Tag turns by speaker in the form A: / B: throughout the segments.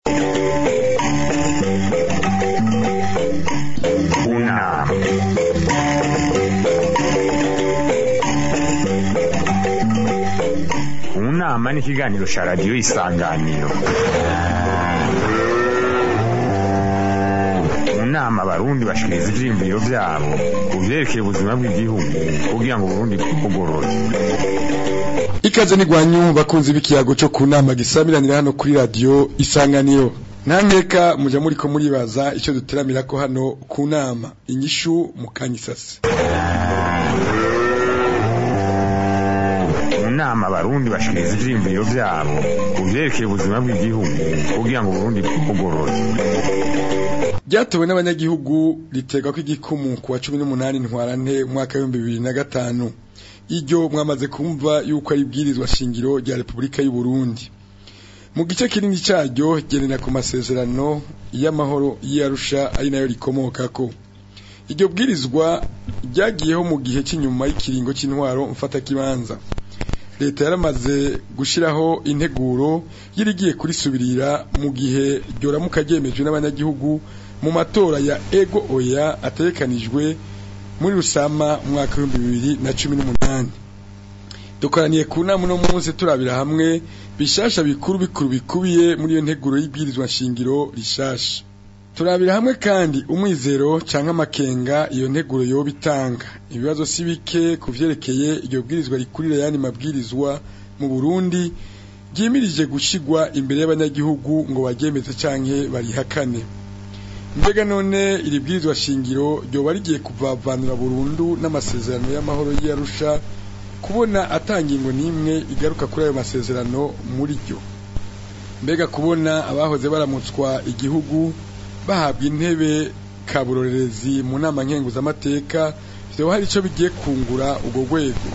A: Una. Unama ni ikiganiro cya radiyo isanganiro mu nama abarundi bashikiriza ivyiyumviro vyabo ku vyerekeye ubuzima bw'igihugu kugira ngo uburundi bwugorore
B: ikaze nigwanyu bakunzi b'ikiyago cyo ku nama gisamiranira hano kuri radio isanganiro nta nkeka muja muriko muribaza icyo duteramira ko hano ku nama inyishu mu kanyisasi
A: mu nama abarundi bashikiriza ivyiyumviro vyabo ku vyerekeye ubuzima bw'igihugu kugira ngo uburundi bwugorore
B: ryatowe n'abanyagihugu riterwa ko igikumu ku wa cumi n'umunani ntwarante umwaka w'ibihumbi bibiri na gatanu iryo mwamaze kumva yuko ari ibwirizwa shingiro rya repubulika y'u Burundi mu gice kinini cyaryo genera ku masezerano y'amahoro y'arusha ari nayo rikomokako iryo bwirizwa ryagiyeho mu gihe cy'inyuma y'ikiringo cy'intwaro mfatakibanza leta yaramaze gushyiraho integuro y'irigiye kurisubirira mu gihe ryoramuka ryemejwe n'abanyagihugu mu matora ya ego oya ategekanijwe muri rusama umwaka w'ibihumbi bibiri na cumi n'umunani dukoraniye ku nama uno munsi turabira hamwe bishasha bikuru bikuru bikubiye muri iyo nteguro y'ibwirizwa nshingiro rishasha turabira hamwe kandi umwizero canke amakenga iyo nteguro yoba itanga ibibazo si bike ku vyerekeye iryo bwirizwa rikurira yandi mabwirizwa mu burundi ryimirije gushigwa imbere y'abanyagihugu ngo baryemeze canke barihakane mbega none iri bwirizwa shingiro ryoba rigiye kuvavanura burundu n'amasezerano y'amahoro y'arusha kubona atangingo n'imwe igaruka kuri ayo masezerano muri ryo mbega kubona abahoze baramutswa igihugu bahabwa intebe kaburorerezi mu nama nkenguzamateka vyoba hari ico bigiye kungura urwo rwego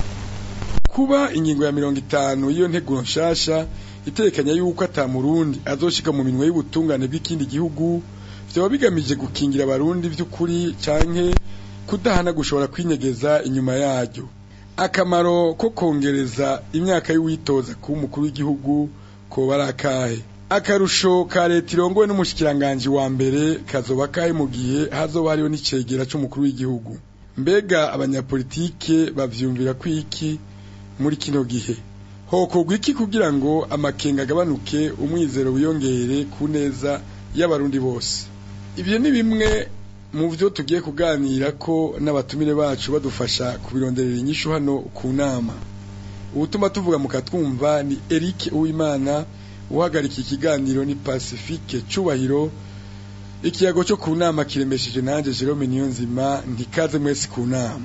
B: kuba ingingo ya mirongo itanu y'iyo nteguro nshasha itekanya yuko ata murundi azoshika mu minwe y'ubutungane bw'ikindi gihugu vyoba bigamije gukingira abarundi vy'ukuri canke kudahana gushobora kwinyegeza inyuma yaryo akamaro ko kongereza imyaka y'uwitoza kuba umukuru w'igihugu koba ari akahe akarusho ka leta irongowe n'umushikiranganji wa mbere kazoba kahe mu gihe hazoba hariho n'icegera c'umukuru w'igihugu mbega abanyapolitike bavyumvira ko iki muri kino gihe hokorwa iki kugira ngo amakenga agabanuke umwizero wiyongere ku neza y'abarundi bose ibyo ni bimwe mu byo tugiye kuganira ko n'abatumire bacu badufasha kubironderera inyishu hano ku nama ubutuma tuvuga mukatwumva ni Eric Uwimana uhagarika ikiganiro ni Pacifique Cubahiro ikiyago cyo ku nama kiremesheje nanje Jerome Niyonzima ntikaze mwese ku nama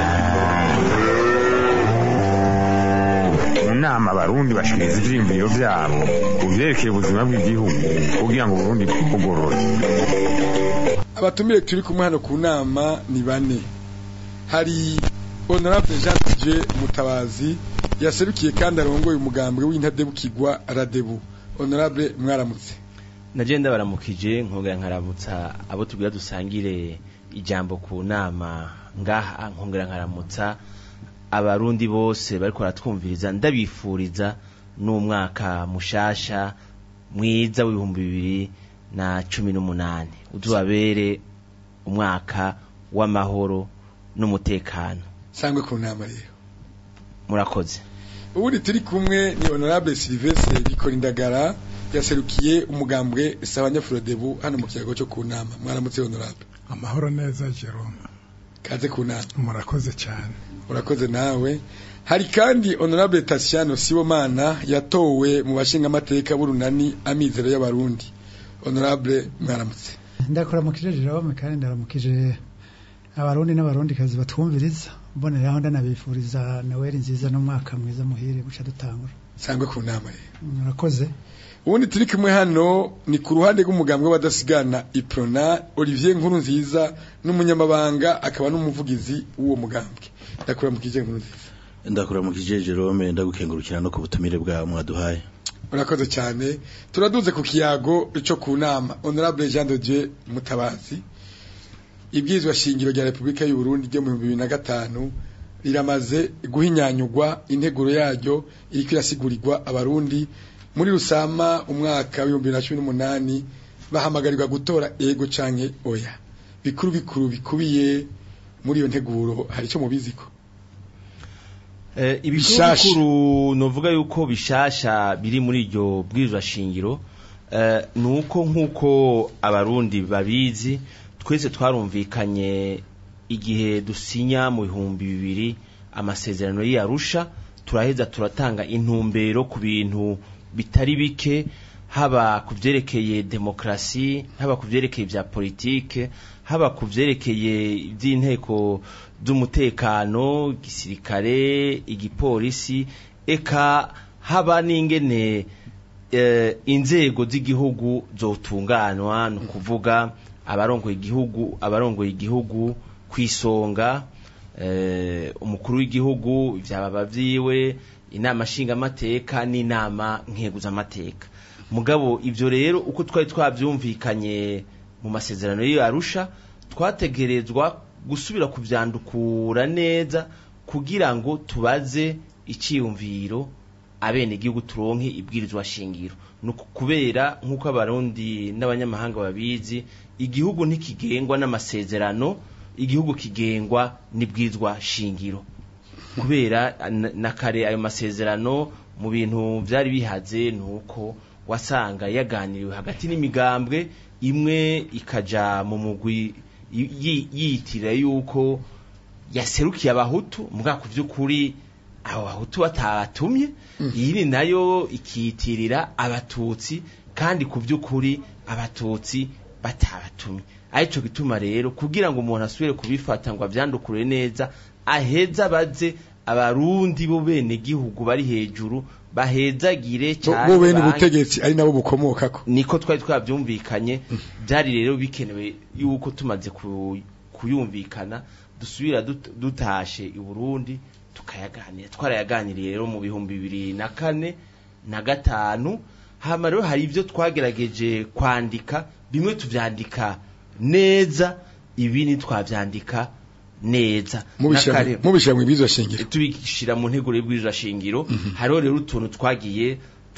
A: mu nama abarundi bashikiriza ivyiyumviro vyabo ku vyerekeye ubuzima bw'igihugu kugira ngo uburundi bwugorore
B: abatumire turi kumwe hano ku nama ni bane hari honorable Jean de Dieu Mutabazi yaserukiye kandi arongoye umugambwe w'intadebukirwa Radebu honorable mwaramutse
C: nagenda baramukije nkongera nkaramutsa abo tubwira dusangire ijambo ku nama ngaha nkongera nkaramutsa abarundi bose bariko baratwumviriza ndabifuriza n'umwaka mushasha mwiza w'ibihumbi bibiri na cumi n'umunani uzubabere umwaka w'amahoro n'umutekano
B: sangwe ku nama rero
C: murakoze
B: ubundi turi kumwe ni honorable Sylvestre Bikorindagara yaserukiye umugambwe Sabanyafrodebu hano mu kiyago cyo ku nama mwaramutse honorable
D: amahoro neza Jerome
B: kaze ku nama
D: murakoze cyane
B: urakoze nawe hari kandi honorable Tatiano Sibomana yatowe mu bashinga amateka burunani amizero y'abarundi honorable mwaramutse
E: ndakuramukije Jerome kandi ndaramukije abarundi n'abarundi kazi batwumviriza mboneraho ndanabifuriza Noel nziza n'umwaka mwiza muhire guca dutangura
B: sangwe ku nama rero
E: murakoze
B: ubundi turi kumwe hano ni ku ruhande rw'umugambwe w'abadasigana iprona Olivier Nkuru nziza n'umunyamabanga akaba n'umuvugizi w'uwo mugambwe ndakuramukije Nkuru nziza
F: ndakuramukije Jerome ndagukengurukira no ku butumire bwa mwaduhaye
B: urakoze cyane turaduze ku kiyago cyo ku nama honorable Jean de Dieu Mutabazi ibwirizwa shingiro rya Repubulika y'u Burundi ryo mu 2005 riramaze guhinyanyugwa integuro yaryo iriko irasigurirwa abarundi muri rusama umwaka w'ibihumbi bibiri na cumi n'umunani bahamagarirwa gutora ego canke oya bikuru bikuru bikubiye muri iyo nteguro hari icyo mubiziko
C: Eh, ibikuru
B: Bishasha.
C: bikuru novuga yuko bishasha biri muri iryo bwirizwa shingiro eh, nuko nkuko abarundi babizi twese twarumvikanye igihe dusinya mu bihumbi bibiri amasezerano y'Arusha turaheza turatanga intumbero ku bintu bitari bike haba ku vyerekeye demokrasi haba ku vyerekeye vya politike haba ku vyerekeye ivy'inteko z'umutekano gisirikare igipolisi eka haba n'ingene eh, inzego z'igihugu zotunganwa ni ukuvuga abarongoye igihugu abarongoye igihugu kwisonga eh, umukuru w'igihugu ivyababa vyiwe inama nshingamateka n'inama nkeguzamateka mugabo ivyo rero uko twari twavyumvikanye mu masezerano y'iyo arusha twategerezwa gusubira kuvyandukura neza kugira ngo tubaze iciyumviro abene igihugu turonke ibwirizwa shingiro nuko kubera nkuko abarundi n'abanyamahanga babizi igihugu ntikigengwa n'amasezerano igihugu kigengwa n'ibwirizwa shingiro kubera na- na kare ayo masezerano mu bintu byari bihaze nuko wasanga yaganiriwe hagati n'imigambwe imwe ikaja mu mugwi yi- yi- yiyitirira yuko yaserukiye abahutu mbwa ku by'ukuri abo bahutu batabatumye iyindi nayo ikiyitirira abatutsi kandi ku by'ukuri abatutsi batabatumye arico gituma rero kugira ngo umuntu asubire kubifata ngo avyandukure neza aheza baze abarundi bo bene gihugu bari hejuru bahezagire
B: bo
C: cyane
B: bo bene
C: banke-
B: ubutegetsi ari nabo bukomokako
C: niko twari twabyumvikanye byari rero bikenewe yuko tumaze ku- kuyumvikana dusubira dut- dutashe i Burundi tukayaganira twarayaganiriye rero mu bihumbi bibiri na kane na gatanu hama rero hari ibyo twagerageje kwandika bimwe tuvyandika neza ibindi twavyandika neza
B: mubishira
C: N'akare-
B: mu- mubishira mu ibizwa shingiro
C: tubishira mu nteguro y'ubwirira shingiro hariho rero utuntu twagiye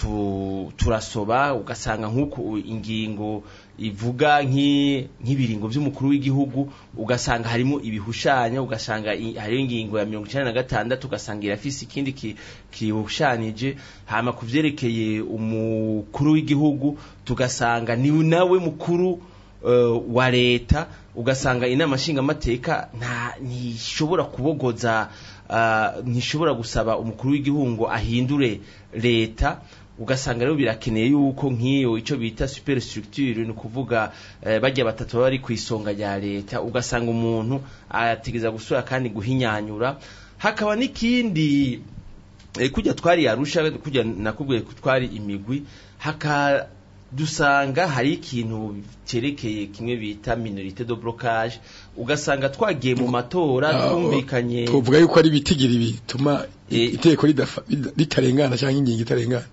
C: tu, turasoba ugasanga nk'uko ingingo ivuga nk'i- nk'ibiringo by'umukuru w'igihugu ugasanga harimo ibihushanya ugasanga i- hariho ingingo ya mirongo icyenda na gatandatu ugasanga irafise ikindi ki- kihushanije hama ku vyerekeye umukuru w'igihugu tugasanga ni nawe mukuru eh, wa leta ugasanga inama nshingamateka nta ntishobora kubogoza ah, ntishobora gusaba umukuru w'igihugu ngo ahindure leta ugasanga rero birakeneye yuko nk'iyo icyo bita superstructure ni ukuvuga eh, bajya batatu baba bari ku isonga rya leta ugasanga umuntu ategeza gusura kandi guhinyanyura hakaba n'ikindi eh, kujya twari arusha kujya nakubwiye ko twari imigwi haka dusanga hari ikintu cyerekeye kimwe bita minorite de blocage ugasanga twagiye mu matora
B: Ah,
C: twumvikanye
B: tuvuga yuko ari ibitigiri bituma
C: Eh.
B: iteko ridafa- rida- ritarengana cyangwa ingingo itarengana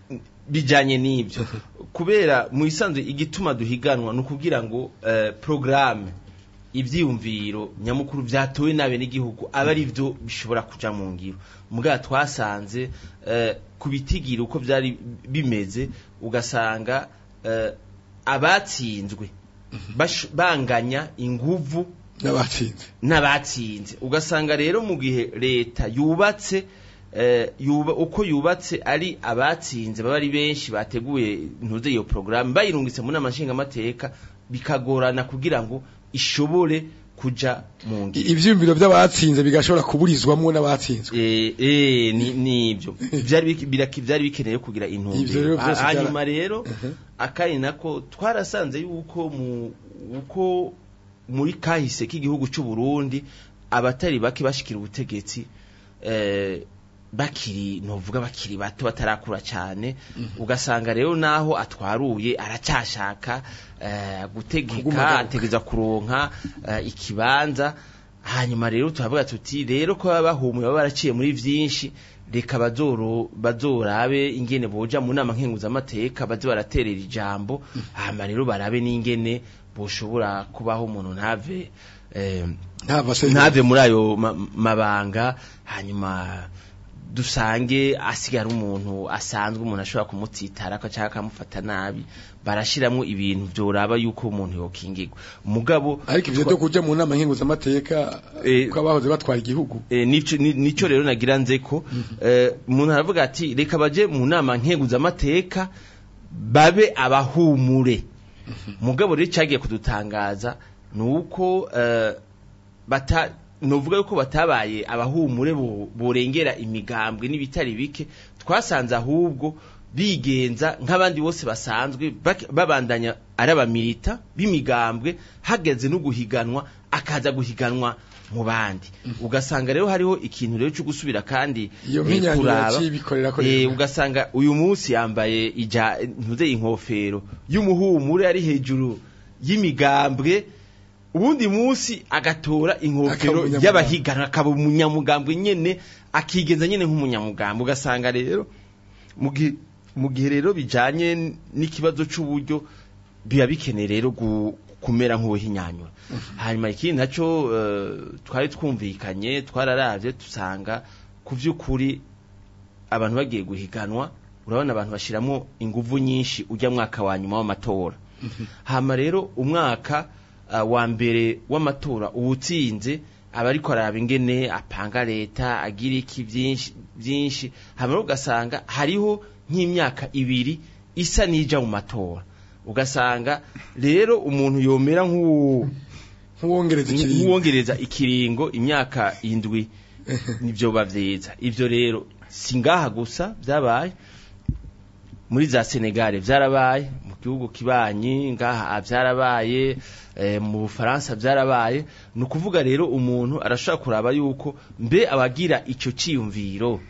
C: bijanye n'ibyo kubera mu isanzwe igituma duhiganwa ni ukugira ngo eh, programme ivyiyumviro nyamukuru vyatowe nabe n'igihugu aba ari byo bishobora kuja mu ngiro mugabo twasanze eh, ku bitigiri uko vyari bimeze ugasanga eh, abatsinzwe bash- banganya inguvu
B: n'abatsinze
C: n'abatsinze ugasanga rero mu gihe leta yubatse eh, yuba, uko yubatse ari abatsinze baba ari benshi bateguye ntuze iyo programme bayirungitse mu nama nshingamateka bikagorana kugira ngo ishobore kuja mu ngiro
B: I- ivyiyumviro by'abatsinze bigashobora kuburizwamwo n'abatsinzwe
C: Eh, eh, ni nibyo byari biki- biraki- byari bikeneye kugira
B: Ivyo rero
C: intumbero
B: vyose
C: Ha- hanyuma
B: byara-
C: rero akari nako twarasanze yuko mu uko muri kahise k'igihugu cy'u Burundi abatari bake bashikira ubutegetsi eh, bakiri novuga bakiri bato batarakura cyane ugasanga rero naho atwaruye aracyashaka eh, gutegeka
B: Kugumagaruka.
C: ategeza kuronka eh, ikibanza hanyuma rero turavuga tuti rero ko baba bahumuye baba baraciye muri vyinshi reka bazoro bazorabe ingene boja mu nama nkenguzamateka baze baraterera ijambo hama rero barabe n'ingene boshobora kubaho umuntu ntave eh,
B: ntava se
C: ntave muri ayo ma- mabanga hanyuma dusange asigara umuntu asanzwe umuntu ashobora kumutsitara cyangwa akamufata nabi barashiramwo ibintu byoraba yuko umuntu yokingirwa mugabo
B: ariko ivyo byo kuja mu nama nkenguzamateka
C: Eh,
B: ko abahoze batwara igihugu
C: Eh, nico ni- nico rero nagira nze ko eh, umuntu aravuga ati reka baje mu nama nkenguzamateka babe abahumure mugabo rero cyagiye kudutangaza ni uko eh, bata novuga yuko batabaye abahumure bo- borengera imigambwe n'ibitari bike twasanze ahubwo bigenza nk'abandi bose basanzwe bak- babandanya ari abamilita b'imigambwe hageze no guhiganwa akaza guhiganwa mu bandi ugasanga rero hariho ikintu rero cyo gusubira kandi
B: iyo
C: eh,
B: mpinyanyuro
C: kuraba.
B: yacibikorera ko
C: Eh,
B: rero.
C: ugasanga uyu munsi yambaye ija ntuze inkofero y'umuhumure ari hejuru y'imigambwe ubundi munsi agatora inkofero
B: Akaba
C: y'abahiganwa akaba umunyamugambwe nyene akigenza nyene nk'umunyamugambwe ugasanga rero mu gihe mu gihe rero bijanye n'ikibazo c'uburyo biba bikeneye rero gu- kumera nk'ubuhinyanyura hanyuma ikindi naco eh, twari twumvikanye twararavye dusanga ku vy'ukuri abantu bagiye guhiganwa urabona abantu bashiramo inguvu nyinshi ujya mwaka wa nyuma w'amatora hama rero umwaka uh, wa mbere w'amatora uwutsinze aba ariko araba ingene apanga leta agira iki byinshi byinshi hama rero ugasanga hariho nk'imyaka ibiri isa n'ija mu matora ugasanga rero umuntu yomera nk'uwo
B: nk'uwongereza ikiringo
C: nk'uwongereza ikiringo imyaka indwi nibyo bavyiza ivyo rero si ngaha gusa byabaye muri za Senegal vyarabaye mu gihugu kibanyi ngaha vyarabaye eh, mu Bufaransa vyarabaye ni ukuvuga rero umuntu arashobora kuraba yuko mbe abagira ico ciyumviro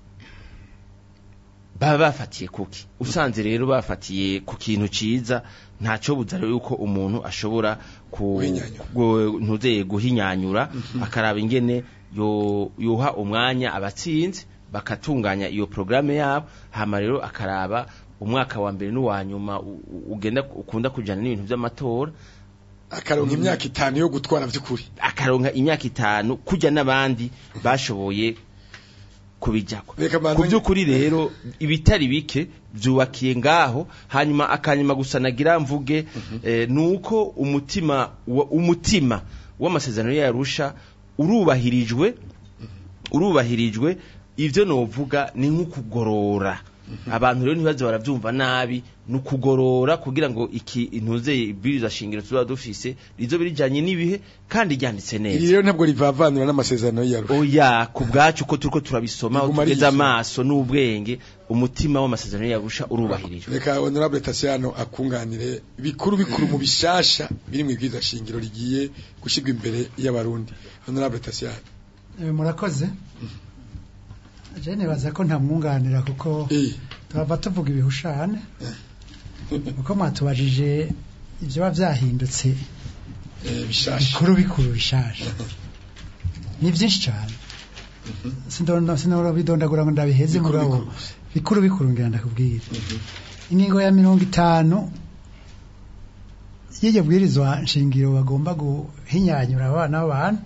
C: baba bafatiye kuki usanze rero bafatiye ku kintu ciza ntaco buza rero yuko umuntu ashobora ku
B: Guhinyanyura.
C: gu- ntuzeye guhinyanyura akaraba ingene yo yoha umwanya abatsinzi bakatunganya iyo programme yabo hama rero akaraba umwaka wa mbere n'uwa nyuma u- u- ugenda ukunda kujana n'ibintu vy'amatora
B: akaronka imyaka itanu yo gutwara vy'ukuri
C: akaronka imyaka itanu kujya n'abandi bashoboye kubijyako
B: Reka mbanze-
C: ku by'ukuri rero ibitari bike byubakiye ngaho hanyuma akanyuma gusa nagira mvuge eh, nuko umutima wa, umutima w'amasezerano yarusha urubahirijwe urubahirijwe ivyo novuga ni nk'ukugorora abantu rero ntibaze baravyumva nabi ni ukugorora kugira ngo iki intuze ibwiriza shingiro tuba dufise rizo birijanye n'ibihe kandi ryanditse
B: iri
C: neza
B: rero ntabwo rivavanura n'amasezerano y'iyarusha
C: oya ku bwacu ko turiko turabisoma
B: Riguma
C: tugeze
B: rigisoma.
C: amaso n'ubwenge umutima w'amasezerano yarusha urubahirijwe
B: reka honorable Tasiano akunganire bikuru bikuru mu bishasha biri mu ibwiza shingiro rigiye gushyirwa imbere y'abarundi honorable Tasiano
E: Eh, murakoze je nibaza ko ntamwunganira kuko
B: eh
E: turava tuvuga ibihushane kuko mwatubajije ibyo biba byahindutse
B: eh, bishasha
E: bikuru bikuru bishasha ni byinshi cyane sindona sinora bidondagura ngo ndabiheze
B: Bikuru
E: mugabo
B: bikuru.
E: bikuru bikuru ngira ndakubwira ingingo ya mirongo itanu y'iryo bwirizwa nshingiro bagomba guhinyanyura abana b'abantu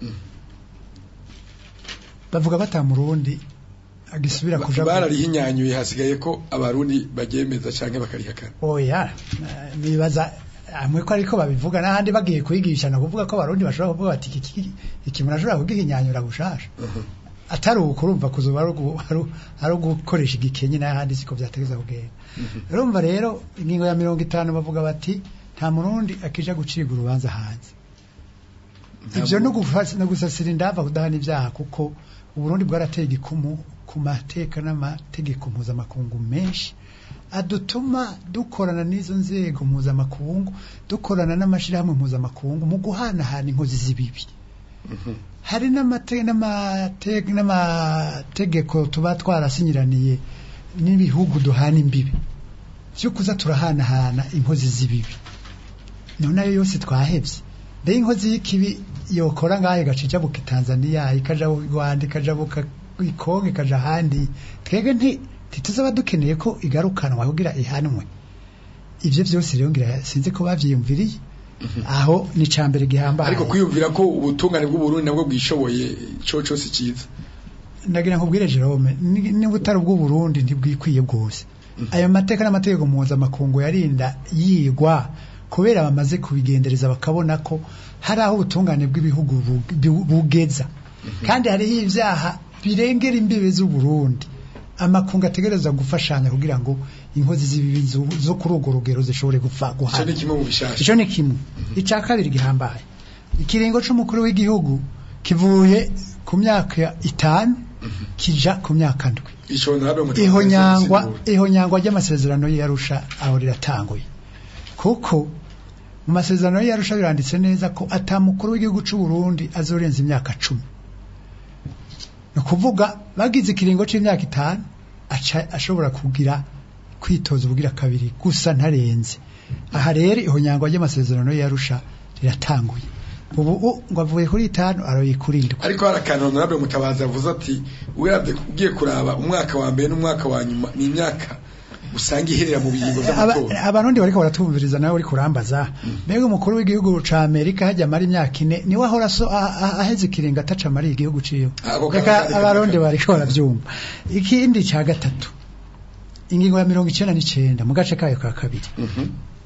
E: bavuga batamurundi agisubira kuja
B: bararihinyanyuye hasigaye ko abarundi bagemeza canke bakarihakana
E: oya eh, nibaza amwe ko ariko babivuga n'ahandi bagiye kwigisha no kuvuga ko abarundi bashobora kuvuga bati iki iki- iki umuntu ashobora kugihinyanyura gushasha atari uko urumva kuzuba ari ugu- ari- ari ugukoresha igikenye n'ahandi siko byategeza kugenda urumva rero ingingo ya mirongo itanu bavuga bati nta murundi akija gucibwa urubanza hanze ibyo no gufasa- no gusasira indava kudahana ibyaha kuko uburundi bwarateye igikumu ku mateka n'amategeko mpuzamakungu menshi adutuma dukorana n'izo nzego mpuzamakungu dukorana n'amashyirahamwe mpuzamakungu mu guhanahana inkozi z'ibibi hari n'amate- n'amate- n'amategeko tuba twarasinyiraniye n'ibihugu duhana imbibi byo kuza turahanahana inkozi z'ibibi none ayo yose twahebye mbe inkozi y'ikibi yokora ngaho igaca ijabuka Tanzania ikaja mu Rwanda ikajabuka ikongo ikaja ahandi twebwe nti ntituzaba dukeneye ko igarukanwa kugira ihanwe ivyo vyose rero ngira sinzi ko bavyiyumviriye aho ni cambere gihambaye
B: ariko kwiyumvira ko ubutungane bw'uburundi nabwo bwishoboye ico cyose cyiza
E: ndagira nkubwire Jerome ni- niba utari ubw'u Burundi ntibwikwiye bwose ayo mateka n'amategeko mpuzamakungu yarinda yigwa kubera bamaze kubigendereza bakabona ko hari aho ubutungane bw'ibihugu bu- bu- bugeza kandi hariho ibyaha birengera imbibe z'u Burundi amakungu ategereza gufashanya kugira ngo inkozi z'ibibi zo- zo kuri urwo rugero zishobore gupfa
B: icyo
E: guhana
B: ni kimwe mu bishasha
E: icyo ni kimwe icya kabiri gihambaye ikiringo c'umukuru w'igihugu kivuye ku myaka itanu kija ku myaka ndwi
B: icyo ntabwo mu
E: ihonyangwa ihonyangwa ry'amasezerano y'Arusha aho riratanguye kuko mu masezerano y'Arusha biranditse neza ko atamukuru w'igihugu c'u Burundi azorenza imyaka cumi ni ukuvuga bagize ikiringo c'imyaka itanu aca ashobora kugira kwitoza ubugira kabiri gusa ntarenze aha rero ihonyangwa ry'amasezerano y'Arusha riratanguye ubu u- ngo avuye kuri itanu aroye kuri ndwi
B: ariko hari akantu honorable mutabazi avuze ati uravye ugiye kuraba umwaka wa mbere n'umwaka wa nyuma ni imyaka usanga iherera mu biringo
E: Aba-
B: vy'amatora
E: abarundi bariko baratumviriza nawe uri kurambaza mbega umukuru w'igihugu ca Amerika hajya amara imyaka ine niwe ahora so a- a- aheze ikiringa ataca amara igihugu ciwe
B: Ako
E: reka
B: kaba kari
E: abarundi
B: kamwe.
E: bariko baravyumva ikindi ca gatatu ingingo ya mirongo icenda n'icenda mu gace kayo ka kabiri
B: Mhm.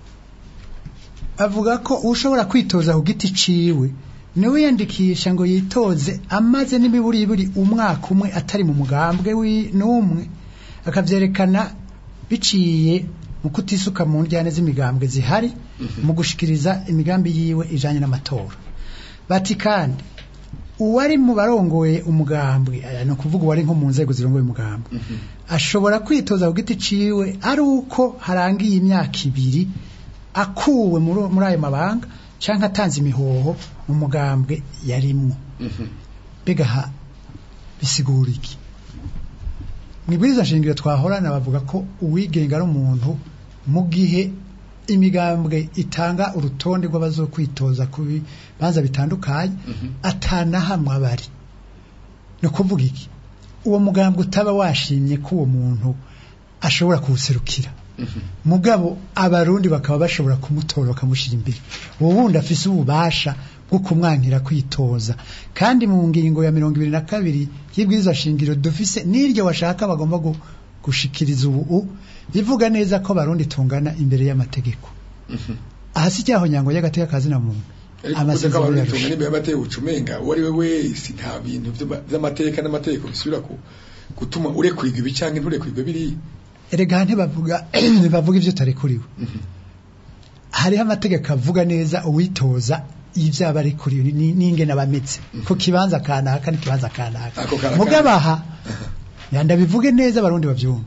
E: avuga ko ushobora kwitoza ku giti ciwe niwe yandikisha ngo yitoze amaze n'imiburiburi umwaka umwe atari mu mugambwe wi- n'umwe akavyerekana biciye mu kutisuka mu njyane z'imigambwe zihari mu gushikiriza imigambi yiwe ijanye n'amatora bati kandi uwari mu barongoye umugambwe aya ni ukuvuga uwari nko mu nzego zirongoye umugambwe ashobora kwitoza ku giti ciwe ari uko harangiye imyaka ibiri akuwe muri muri ayo mabanga canke atanze imihoho mu mugambwe yarimwo mbega ha bisigura iki mwibwiriza shingiro twahorana bavuga ko uwigenga ari umuntu mu gihe imigambwe itanga urutonde rw'abazokwitoza ku bibanza bitandukanye atanahamwe abari ni ukuvuga iki uwo mugambwe utaba washimye ko uwo muntu ashobora kuwuserukira mugabo abarundi bakaba bashobora kumutora bakamushyira imbere uwo wundi afise ububasha bwo kumwankira kwitoza kandi mu ngingo ya mirongo ibiri na kabiri y'ibwirizwa shingiro dufise n'iryo washaka bagomba gu- gushikiriza ubu bivuga neza ko abarundi tungana imbere y'amategeko aha si cyaho nyango y'agateka kazina muntu
B: ariko kuvuze ko abantu bitunga n'imbere y'amategeko ucumenga uwo ari we wese nta bintu vy'ama- vy'amateka n'amategeko bisubira ku gutuma urekurirwa ibi canke nturekurirwe biriya
E: erega ntibavuga ntibavuga ivyo utarekuriwe hariho amategeko avuga neza uwitoza ivyaba arekuriwe ni- n'ingene abameze ku kibanza kanaka n'ikibanza kanaka
B: Ako karakana.
E: mugabaha ndabivuge neza abarundi bavyumva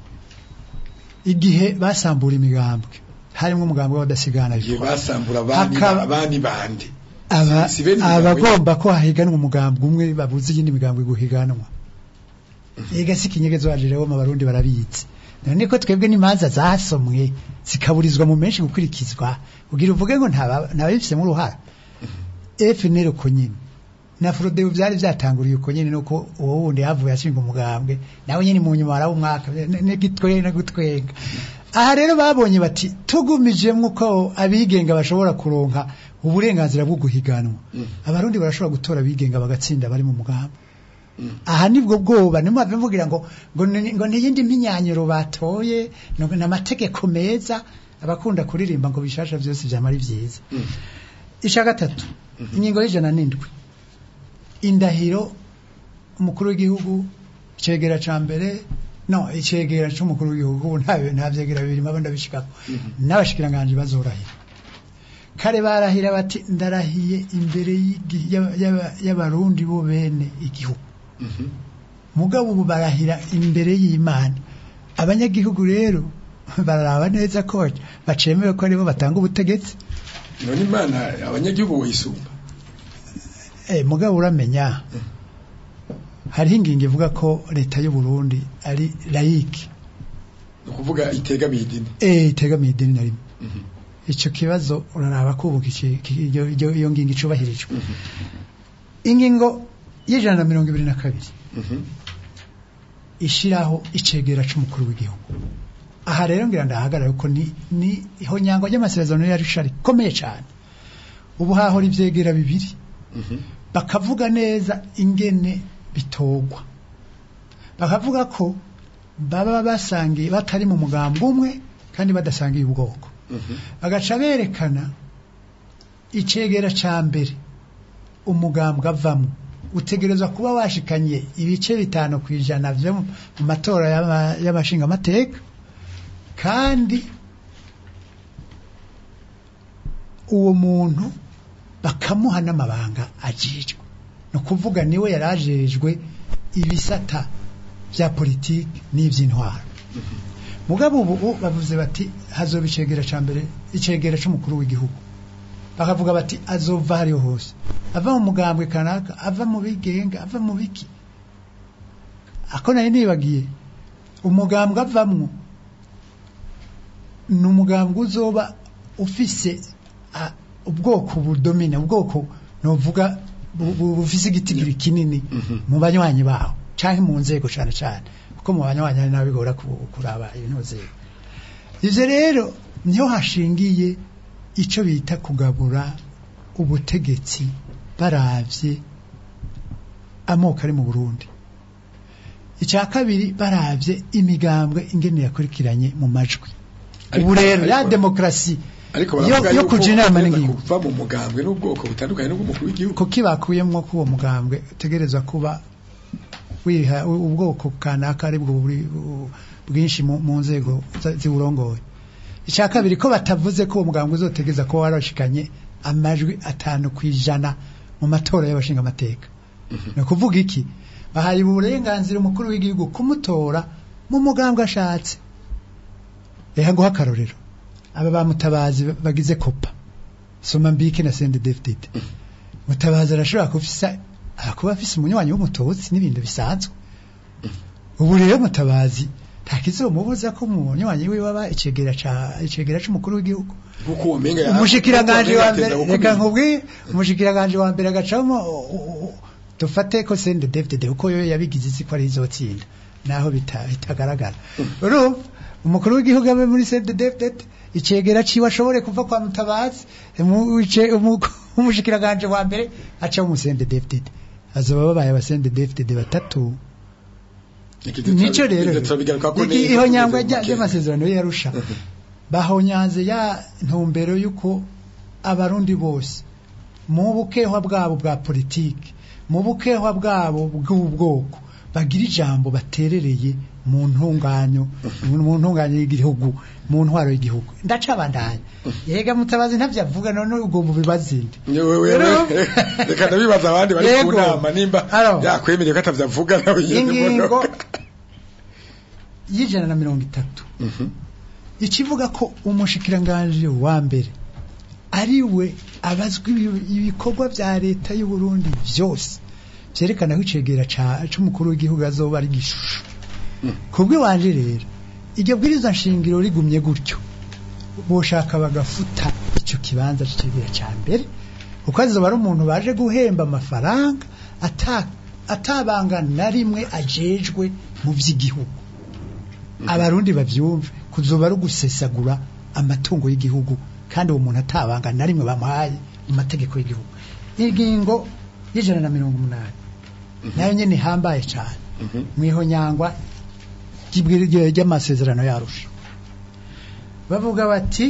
E: igihe basambura imigambwe harimwo umugambwe w'abadasigana
B: igihe basambura abandi
E: Hakaba-
B: abandi bande
E: aba
B: Si- si bene imigambwe
E: abagomba ko hahiganwa umugambwe umwe babuze iyindi migambwe guhiganwa ega si kinyegezo waje rero mu barundi barabizi none ko twebwe n'imanza zasomwe zikaburizwa mu menshi gukurikizwa kugira uvuge ngo ntaba ntabifisemo uruhara FNL uko nyine na Frodebu byari byatanguriye uko nyine nuko uwo wundi yavuye ashinga umugambwe nawe nyine mu nyuma warawo umwaka n'igitwe no gutwenga aha rero babonye bati tugumijemwo ko abigenga bashobora kuronka uburenganzira bwo guhiganwa abarundi barashobora gutora abigenga bagatsinda bari mu mugambi aha nibwo bwoba nimwave mvugira ngo ngo ni- ngo niyindi mpinyanyiro batoye ngo ni amategeko meza abakunda kuririmba ngo bishasha byose byamara byiza icya gatatu ingingo y'ijana n'indwi indahiro umukuru w'igihugu icegera ca mbere no icegera c'umukuru w'igihugu ubu nta nta vyegera bibiri maba ndabishikako n'abashikiranganji bazorahira kare barahira bati ndarahiye imbere y'igi- y'aba- y'aba- y'abarundi bo bene igihugu mugabo ubu barahira imbere y'imana abanyagihugu rero bararaba neza ko bacemewe ko aribo batanga ubutegetsi
B: none imana abanyagihugu bayisumba
E: Eh, mugabo uramenya hariho ingingo ivuga ko leta y'u Burundi ari laïque
B: ni ukuvuga itegamiye idini
E: eh itegamiye idini na rimwe ico kibazo uraraba ko ubu kici- ki- iyo iyo- iyo ngingo icubahirijwe ingingo y'ijana na mirongo ibiri na kabiri ishiraho icegera c'umukuru w'igihugu aha rero ngira ndahagarara ko ni ni ihonyango ry'amasezerano yari shari komeye cyane ubu hahora ivyegera bibiri bakavuga neza ingene bitogwa bakavuga ko baba basangiye batari mu mugambi umwe kandi badasangiye ubwoko bagaca berekana icegera ca mbere umugambwe avamo utegerezwa kuba washikanye ibice bitanu ku ijana vyo mu matora y'aba- y'abashingamateka kandi uwo muntu bakamuha n'amabanga ajejwe ni ukuvuga niwe yari ajejwe ibisata bya politiki n'iby'intwaro mugabo ubu ubu bavuze bati hazoba icegera ca mbere icegera c'umukuru w'igihugu bakavuga bati azova hariho hose ava mu mugambwe kanaka ava mu bigenga ava mu biki ako nari nibagiye umugambwe avamwo ni umugambwe uzoba ufise a- ubwoko budomine ubwoko novuga bu- bu- bufise igitigiri kinini mu banywanyi bawo canke mu nzego cane cane kuko mu banywanyi hari n'abigora ku- kuraba ibintu nzego ivyo rero niho hashingiye ico bita kugabura ubutegetsi baravye amoko ari mu Burundi icya kabiri baravye imigambwe ingene yakurikiranye mu majwi
B: Ariko-
E: ubu rero ya
B: ariko-
E: demokrasi
B: ariko
E: yo
B: baravuga
E: yo
B: yuko
E: kuja inama
B: bagenda
E: n'ingingo
B: kuva mu mugambwe n'ubwoko butandukanye n'ubw'umukuru w'igihugu
E: kuki bakuyemwo ko uwo mugambwe utegerezwa kuba wiha u- ubwoko kanaka ari bwo buri- bu- bwinshi mu mu nzego za- ziwurongoye icya kabiri ko batavuze ko uwo mugambwe uzotegeza ko warashikanye amajwi atanu ku ijana mu matora y'abashingamateka ni ukuvuga iki bahaye uburenganzira umukuru w'igihugu kumutora mu mugambwe ashatse reka nguha akarorero aba ba mutabazi bagize kopa soma mbike na sende david mutabazi arashobora kufisa kuba afise umunywanyi w'umututsi n'ibintu bisanzwe ubu rero mutabazi nta kizomubuza ko umunywanyi wiwe aba icegera ca icegera c'umukuru w'igihugu
B: kuko uwo menga
E: umushikiranganje wa mbere
B: ateza
E: reka
B: gukumira.
E: nkubwire umushikiranganje wa mbere agacamo u- u- u- dufate ko sende david uko yo yabigize isi ko ari izotsinda naho bita- bitagaragara urumva umukuru w'igihugu abe muri sende david icegera ciwe ashobore kuva kwa mutabazi mu- ice- umu- umushikiranganje wa mbere aca mu sende david azoba babaye abasende david batatu
B: Iki-
E: nico rero
B: Ibyo turabigaruka ko
E: iki
B: neza
E: ihonyangwa
B: tugeze mu makenga.
E: ry'amasezerano yarusha bahonyanze ya ntumbero y'uko abarundi bose mu bukehwa bwabo bwa politiki mu bukehwa bwabo bw'ubwoko bagira ijambo baterereye mu ntunganyo mu ntunganyo y'igihugu mu ntwaro y'igihugu ndacabandanya yega mutabazi ntavyo avuga none ubwo mubibazinde
B: Yewe, wewe,
E: Rero-
B: reka ndabibaza abandi bari ku
E: Yego.
B: nama nimba
E: Alo.
B: yakwemereye ko atavyavuga nawe yende
E: ingingo
B: muno.
E: y'ijana na mirongo itatu
B: Mhm.
E: ikivuga ko umushikiranganje wa mbere ari we abazwa ibi- ibikorwa vya leta y'u Burundi vyose vyerekana ko icegera ca- c'umukuru w'igihugu azoba ari gishusho kubwi wanje rero iryo bwirizwa nshingiro rigumye gutyo boshaka bagafuta ico kibanza c'icegera ca mbere kuko azoba ari umuntu baje guhemba amafaranga ata atabanga na rimwe ajejwe mu vy'igihugu abarundi bavyumve kuzoba ari ugusesagura amatungo y'igihugu kandi uwo muntu atabanga na rimwe bamuhaye mu mategeko y'igihugu ingingo y'ijana na mirongo umunani nayo nyene ihambaye cane
B: Mhm.
E: mwihonyangwa ry'ibwiri- rya- ry'amasezerano yarusha bavuga bati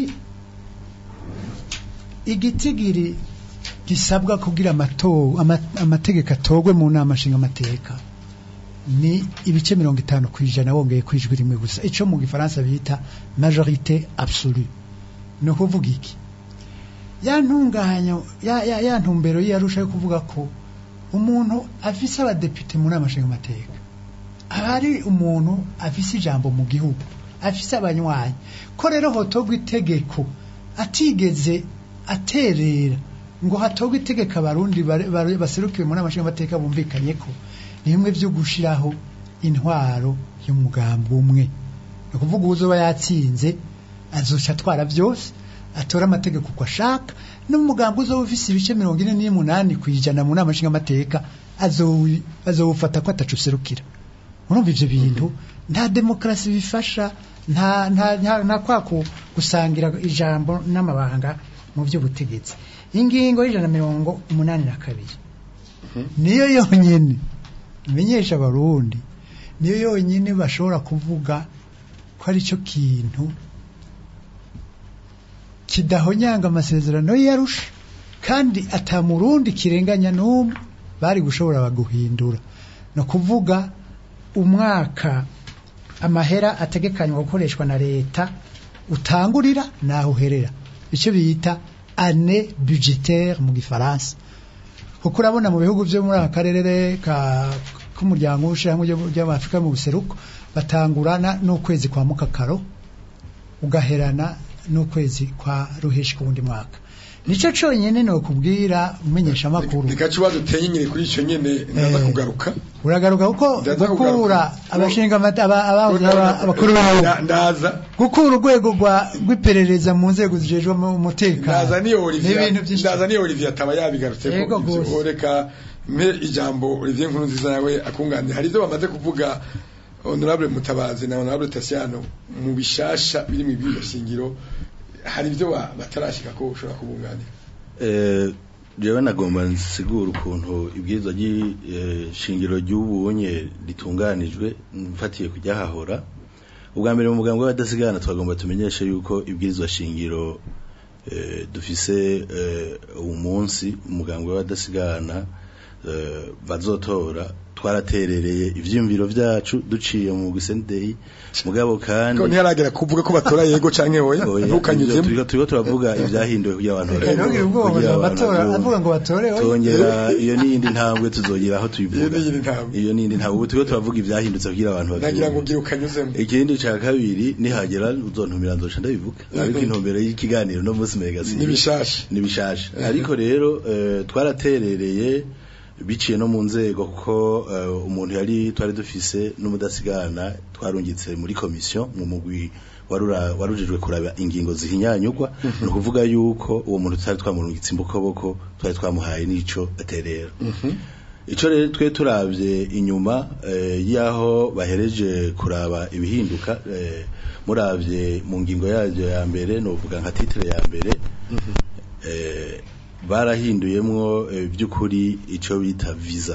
E: igitigiri gisabwa kugira amato- ama- amategeko atogwe mu nama nshingamateka ni ibice mirongo itanu ku ijana wongeye ku ijwi rimwe gusa ico mu gifaransa bita majorite absolue ni ukuvuga iki ya ntunganyo ya, ya, ya ntumbero yarusha yo kuvuga ko umuntu afise abadepite mu nama nshingamateka aba ari umuntu afise ijambo mu gihugu afise abanywanyi ko rero hotogwa itegeko atigeze aterera ngo hatogwe itegeko abarundi bare- bare- baserukiwe mu nama nshingamateka bumvikanye ko ni bimwe vyo gushiraho intwaro y'umugambi umwe ni ukuvuga uzoba yatsinze azoca atwara byose atora amategeko uko ashaka n'umugambi uzoba ufise ibice mirongo ine n'umunani ku ijana mu nama nshingamateka azowi- azowufata ko atacu userukira urumva ivyo bintu nta demokarasi bifasha nta nta nta, nta kwa ku- gusangira ijambo n'amabanga mu by'ubutegetsi ingingo y'ijana na mirongo umunani na kabiri niyo yonyene imenyesha abarundi niyo yonyine bashobora kuvuga ko ari cyo kintu kidahonyanga amasezerano yarusha kandi atamurundi kirenganya n'umwe bari gushobora guhindura no kuvuga umwaka amahera ategekanywa gukoreshwa na leta utangurira naho uherera icyo bita ane budgetaire mu gifaransa kuko urabona mu bihugu byo muri aka karere ka k'umuryango w'ubushiramwe by'abafurika mu buseruko batangurana n'ukwezi kwa mukakaro ugaherana n'ukwezi kwa ruheshi ku wundi mwaka nicyo cyonyine ni ukubwira umenyesha amakuru
B: reka kibazo uteye nyine kuri icyo nyine ndaza
E: Eh.
B: kugaruka
E: uragaruka kuko
B: Ndaza
E: gukura
B: kugaruka.
E: abashinga amata- aba- abahoze aba- abakuru b'ibihugu
B: Nda- ndaza
E: gukura urwego rwa- rw'iperereza mu nzego zijejwe mu-
B: ndaza
E: umutekano
B: niyo Olivier
E: n'ibintu byinshi
B: ndaza niyo Olivier ataba yabigarutse
E: Yego gose.
B: reka mpe ijambo Olivier nkuru nziza nawe akunganira hari ibyo bamaze kuvuga honorable mutabazi na honorable Tasiano mu bishasha biri mu bibiri shingiro hari ibyo ba- batarashika ko ushobora kubunganira
F: Eh, jewe nagomba nsigura ukuntu ibwirizwa ry'ishingiro ry'ubunye ritunganijwe mfatiye kujya hahora ubwa mbere mu mugambi w'abadasigana twagomba tumenyeshe yuko ibwirizwa shingiro eh, dufise eh, uwu munsi umugambi w'abadasigana eh, bazotora twaraterereye ivyiyumviro vyacu duciye mu gusendeyi mugabo kandi
B: ko ntiharagera kuvuga ko batora yego canke oya
F: Oya,
B: ntukanyuzemo
F: turiko turiko turavuga ibyahinduwe kugira abantu
E: Eh, ntugire ubwoba
F: kugira
E: ngo
F: abantu
E: batora
F: bavyumve.
E: avuga ngo batore oya.
F: tongera iyo n'iyindi ntambwe tuzogira aho tuyivuga
B: Iyo n'iyindi ntambwe.
F: iyo n'iyindi ntambwe ubu turiko turavuga ivyahindutse kugira abantu
B: nagira ngo
F: bavyumve
B: ugire ukanyuzemo
F: ikindi ca kabiri nihagera uzontumira nzoca ndabivuga ariko intumbero y'ikiganiro no munsi megasi
B: n'ibishasha
F: nibishasha ariko rero eh, twaraterereye biciye no mu nzego kuko eh, umuntu yari twari dufise n'umudasigana twarungitse muri komisiyo mu mugwi warura- warujejwe kuraba ingingo zihinyanyugwa ni ukuvuga yuko uwo muntu tutari twamurungitse imbokoboko twari twamuhaye n'ico aterera ico rero twe turavye inyuma eh, yaho bahereje kuraba ibihinduka eh, muravye mu ngingo yaryo ya mbere novuga nka titre ya mbere eh, barahinduyemwo eh, by'ukuri ico bita visa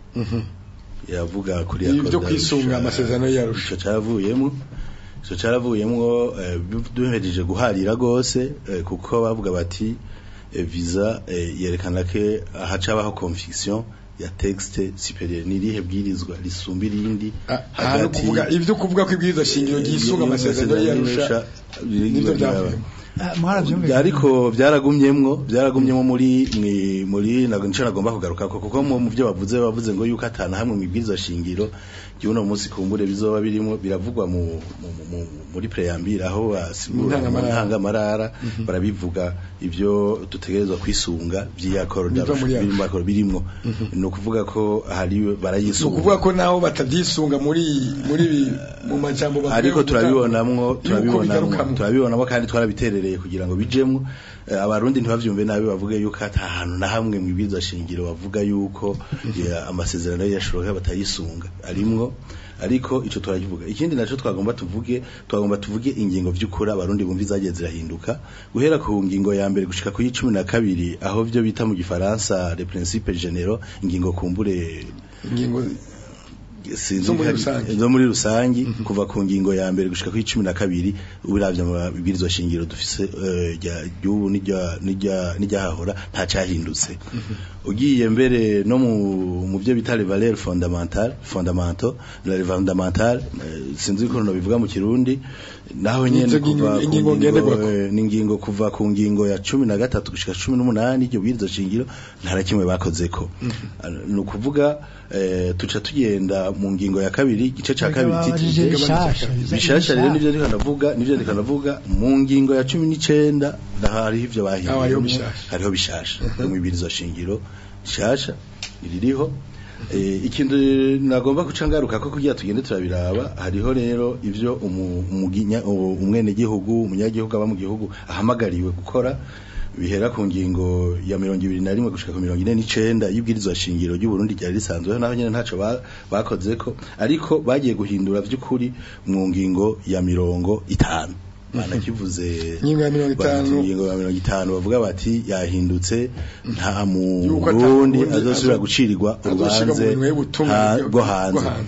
F: yavuga kuri
B: Ibi
F: accord
B: byo kwisunga
F: d'Arusha,
B: amasezerano y'Arusha.
F: ico caravuyemwo ico caravuyemwo eh, duhereje guharira gose eh, kuko bavuga bati eh, visa eh, yerekana ke hacabaho confusion ya texte superieur nirihe bwirizwa risumba irindi
B: ahantu kuvuga ibyo kuvuga ko ibwirizwa shingiro ryisunga amasezerano y'Arusha nibyo byavuyemo
E: Ah, mwarabyumvise
F: ariko byaragumyemwo byaragumyemwo muri mwi- muri nago nico nagomba kugaruka ko kuko mu mu byo bavuze bavuze ngo yuko atana hamwe mwibwiriza shingiro cyuno munsi kumbure bizoba birimo biravugwa mu, mu, mu, muri preambire aho basigura mu
B: Ntangamarara.
F: ntangamarara barabivuga ibyo dutegerezwa kwisunga by'iyakoro
B: Biva muri Arusha.
F: by'iyakoro birimwo ni ukuvuga ko hari
B: ni
F: barayisunga
B: ukuvuga ko naho batavyisunga muri muri ibi- mu majambo bavuye
F: ariko
B: gutanga,
F: turabibonamwo
B: yuko
F: turabibonamwo
B: bigarukamo.
F: turabibonamo kandi twarabiterereye kugira ngo bijemwo Eh, abarundi ntibavyumve nabi bavuge yuko ata hantu na hamwe mu ibwirizwa shingiro bavuga yuko ya, amasezerano yashoboka batayisunga arimwo ariko ico turakivuga ikindi naco twagomba tuvuge twagomba tuvuge ingingo vy'ukuri abarundi bumva izagiye zirahinduka guhera ku ngingo ya mbere gushika ku y'icumi na kabiri aho vyo bita mu gifaransa les principes généraux ingingo kumbure
B: ingingo
F: sinzi
B: Zo muri
F: ko ari-
B: rusangi.
F: zo muri rusangi kuva ku ngingo ya mbere gushika ku cumi na kabiri ubiravye mu bibwirizwa shingiro dufise eh, rya ry'ubu n'irya n'irya n'iryahahora nta cyahindutse ugiye mbere no mu mu byo bita les valeurs fondamentales fondamentaux les fondamentales eh, sinzi ko no bivuga mu kirundi naho nyene
B: Nizo
F: kuva ku
B: ingingo ngenderwako.
F: ngingo eh, n'ingingo kuva ku ngingo ya cumi na gatatu gushika cumi n'umunani iryo bwirizwa shingiro nta na kimwe bakozeko ni ukuvuga eh, tuca tugenda mu ngingo ya kabiri igice ca kabiri
E: babajije
F: titije
E: bishasha
F: bishasha rero nivyo ndiko ndavuga nivyo ndiko ndavuga mu ngingo ya cumi n'icenda hariho ivyo
B: Aho hariho
F: bahinduye
B: bishasha.
F: hariho bishasha mu ibirizo shingiro shasha iririho Eh, ikintu nagomba guca ngaruka ko kugira tugende turabiraba hariho rero ivyo umu- umuginya- u- umwenegihugu umunyagihugu aba mu gihugu ahamagariwe gukora bihera ku ngingo ya mirongo ibiri na rimwe gushika ku mirongo ine n'icenda y'ibwirizwa shingiro ry'u Burundi ryari risanzweho naho nyene ntaco ba- bakozeko ariko bagiye guhindura vy'ukuri mu ngingo ya mirongo itanu banakivuze
B: Ingingo ya mirongo itanu.
F: bati ingingo ya mirongo itanu bavuga bati yahindutse nta
B: Yuko ata
F: murundi
B: Murundi
F: azosubira
B: azo-
F: gucirirwa
B: azoshirwa mu
F: urubanze
B: minwe y'ubutumwa
F: ha-
B: bwo-
F: bwo
B: bwo
F: hanze
B: hanze.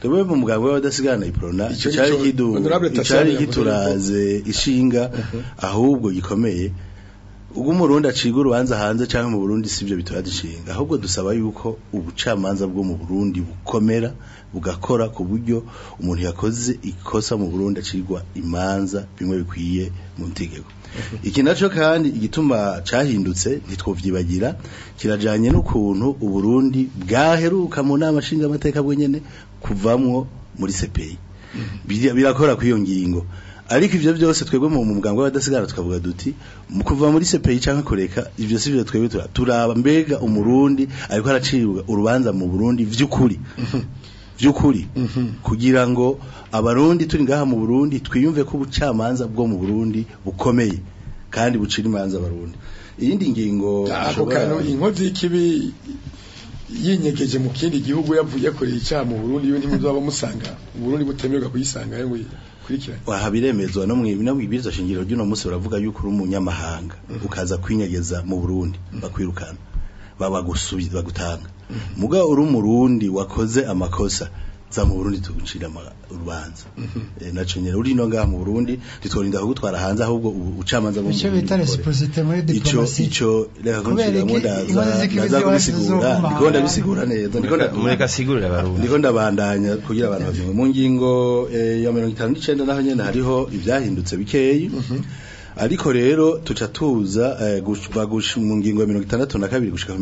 F: twebwe mu muganga w'abadasigana iprona
B: Ico
F: icari
B: nico
F: kidu
B: Honorable Tassiano
F: icari
B: yavuze
F: kituraze ishinga ahubwo gikomeye ubwo umurundi aciga urubanza hanze cyangwa mu Burundi sivyo bitora dishinga ahubwo dusaba yuko ubucamanza bwo mu Burundi bukomera bugakora ku buryo umuntu yakoze ikosa mu Burundi acigwa imanza bimwe bikwiye mu ntegeko iki naco kandi igituma cahindutse ntitwovyibagira kirajanye n'ukuntu uburundi bwaheruka mu nama nshinga amateka bwenyene kuvamwo muri CPI Biri- birakora kw'iyo ngingo ariko ivyo byose twebwe mu muganga w'abadasigara tukavuga duti mu kuva muri CPI canke kureka ivyo sivyo twebwe tura- turaba mbega umurundi ariko aracibwa urubanza mu Burundi vy'ukuri vy'ukuri kugira ngo abarundi turi ngaha mu Burundi twiyumve ko ubucamanza bwo mu Burundi bukomeye kandi bucira imanza abarundi iyindi ngingo
B: ako
F: dushobora-
B: kantu inkozi y'ikibi yinyegeje mu kindi gihugu yavuye yakoreye icyaha mu Burundi yo ntimuzaba musanga u Burundi butemerwa kuyisanga ngo kurikirane
F: waha biremezwa no mwi no mwibiriza shingiro ry'uno munsi baravuga yuko uri umunyamahanga ukaza kwinyegeza mu Burundi bakwirukana baba gusubiza bagutanga muga uri umurundi wakoze amakosa za mu Burundi tugucira ama- urubanza Eh, naco nyene uri no ngaha mu Burundi titworinda kugutwara hanze ahubwo ubu- ubucamanza bwo mu
E: icyo
F: Burundi
E: bita
F: bukore.
E: reciprocité muri
F: ico
E: diplomasi
F: ico reka
E: Kubera
F: kunshiramo
E: iki
F: ndaza
E: inkozi z'ikibi
F: ndaza
E: ziwacu
F: kubisigura
E: zizoguma
F: ndiko ndabisigura neza ndiko nda-
C: mureka asigurire abarundi
F: ndiko ndabandanya kugira abantu bavyumve mu ngingo eh, ya 59 naho nyene hariho ivyahindutse bikeyi ariko rero tuca tuza eh, gushwa gush- mu ngingo ya 62 gushika ku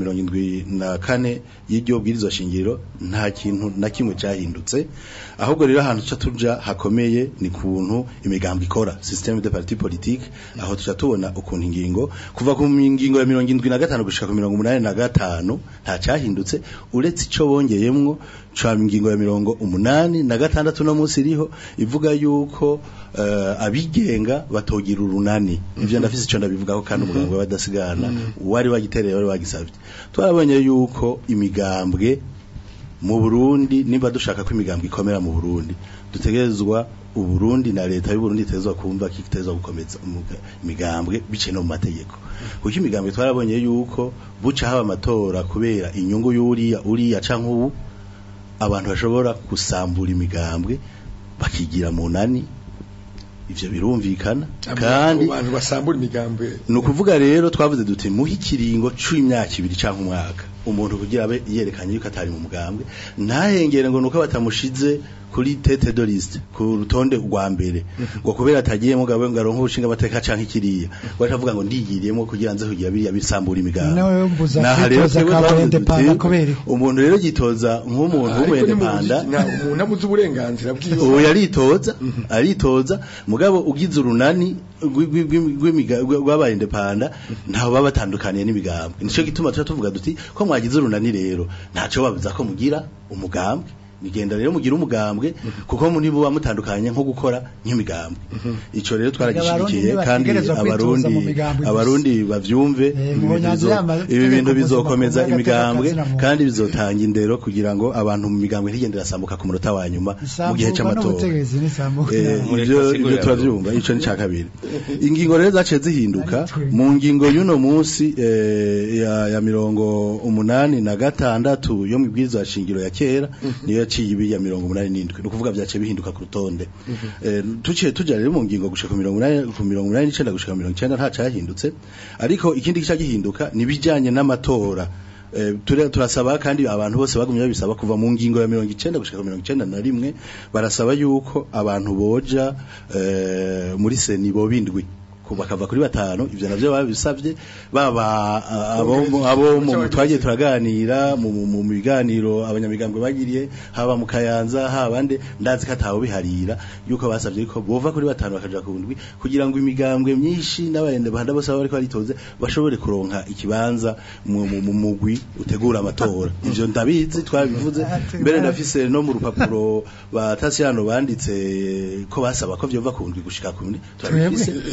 F: 74 y'iryo bwirizwa shingiro nta kintu na kimwe cyahindutse ahubwo rero ahantu tuca tuja hakomeye ni kuntu imigambo ikora système de parti politique aho tuca tubona ukuntu ingingo kuva ku ngingo ya 75 gushika ku 85 nta cyahindutse uretse ico bongeyemwo ca ingingo ya mirongo umunani na gatandatu no munsi iriho ivuga yuko eh, abigenga batogira urunani ivyo ndafise ico ndabivugaho kandi umuganga w'abadasigana wari wagitereye wari wagisavye twarabonye yuko imigambwe mu Burundi niba dushaka ko imigambwe ikomera mu Burundi dutegerezwa uburundi na leta y'u Burundi itezwa kumva ko itezwa gukomeza umuga- imigambwe biciye no mu mategeko kuko imigambwe twarabonye yuko buca haba amatora kubera inyungu y'uriya uriya canke ubu abantu bashobora gusambura imigambwe bakigira mu nani ivyo birumvikana kandi
B: abantu basambura imigambwe
F: ni ukuvuga rero twavuze duti muhe ikiringo c'imyaka ibiri canke umwaka umuntu kugira abe yerekanye yuko atari mu mugambwe ntahengere ngo nuko batamushize kuri tete de liste ku rutonde rwa mbere ngo kubera atagiyemo gawe ngo aronke ubushinga amateka canke kiriya waje avuga ngo ndigiriyemo kugira nze kugira biriya bisambura imigambwe
E: nawe mbuza
F: Naha rero
E: kwitoza
F: twebwe
E: ka
F: twavuze
E: indepanda
F: duti,
E: kubera
F: umuntu rero yitoza nk'umuntu
B: ariko ni mu
F: w'umwendepanda
B: nta umuntu abuze uburenganzira bwiwe
F: ubu yaritoza aritoza mugabo ugize urunani rwi- rwi- rwi- rw'imiga- rwa- rw'abaye indepanda ntaho baba batandukaniye n'imigambwe nico gituma tuba tuvuga duti ko mwagize urunani rero ntaco babuza ko mugira umugambwe nigenda rero mugira umugambwe kuko muri bo bamutandukanye nko gukora nk'imigambwe ico rero twaragishigikiye
E: Abarundi
F: kandi
E: ntibategerezwa kwitoza
F: abarundi
E: mu migambwe gusa.
F: abarundi bavyumve
E: Eh,
F: ibi
E: mu
F: bintu
E: nyanza
F: bizo-
E: y'amategeko
F: ibi bintu bizokomeza
E: mpuzamakungu
F: imigambwe
E: y'agateganyo na muntu.
F: kandi bizotanga indero kugira ngo abantu mu migambwe ntigende rasambuka ku munota wa nyuma mu gihe
E: isambuka
F: c'amatora
E: n'ubutegetsi n'isambuka
F: Eh,
C: Mureka
F: ivyo
C: asigurire
F: ivyo turavyumva ico ni ca kabiri ingingo rero zaciye zihinduka mu ngingo y'uno munsi eh, ya, ya mirongo umunani na gatandatu yo mu bwirizwa shingiro ya kera niyo yaciye ibi ya mirongo umunani n'indwi ni ukuvuga vyaciye bihinduka ku rutonde Eh, tuciye tuja rero mu ngingo gushika ku mirongo umunani ku mirongo umunani n'icenda gushika ku mirongo icenda nta cahindutse ariko ikindi gica gihinduka ni ibijanye n'amatora Eh, ture- turasaba kandi abantu bose bagumye babisaba kuva mu ngingo ya mirongo icenda gushika ku mirongo icenda na rimwe barasaba yuko abantu boja eh, muri seni bobindwi ku- bakava kuri batanu ivyo navyo babisavye baba ah, abo mu- abo mu twagiye turaganira mu mu- mu biganiro abanyamigambwe bagiriye haba mu kayanza haba ande ndazi ko atawe biharira yuko basavye ko bova kuri batanu bakaja ku ndwi kugira ngo imigambwe myinshi n'abayende bahanda bose baba bariko baritoze bashobore kuronka ikibanza mu mu- mu mugwi utegura amatora ivyo ndabizi twabivuze mbere ndafise no mu rupapuro ba Tasiano banditse ko basaba ko vyova ku ndwi gushika ku ndwi turabifise ndabifise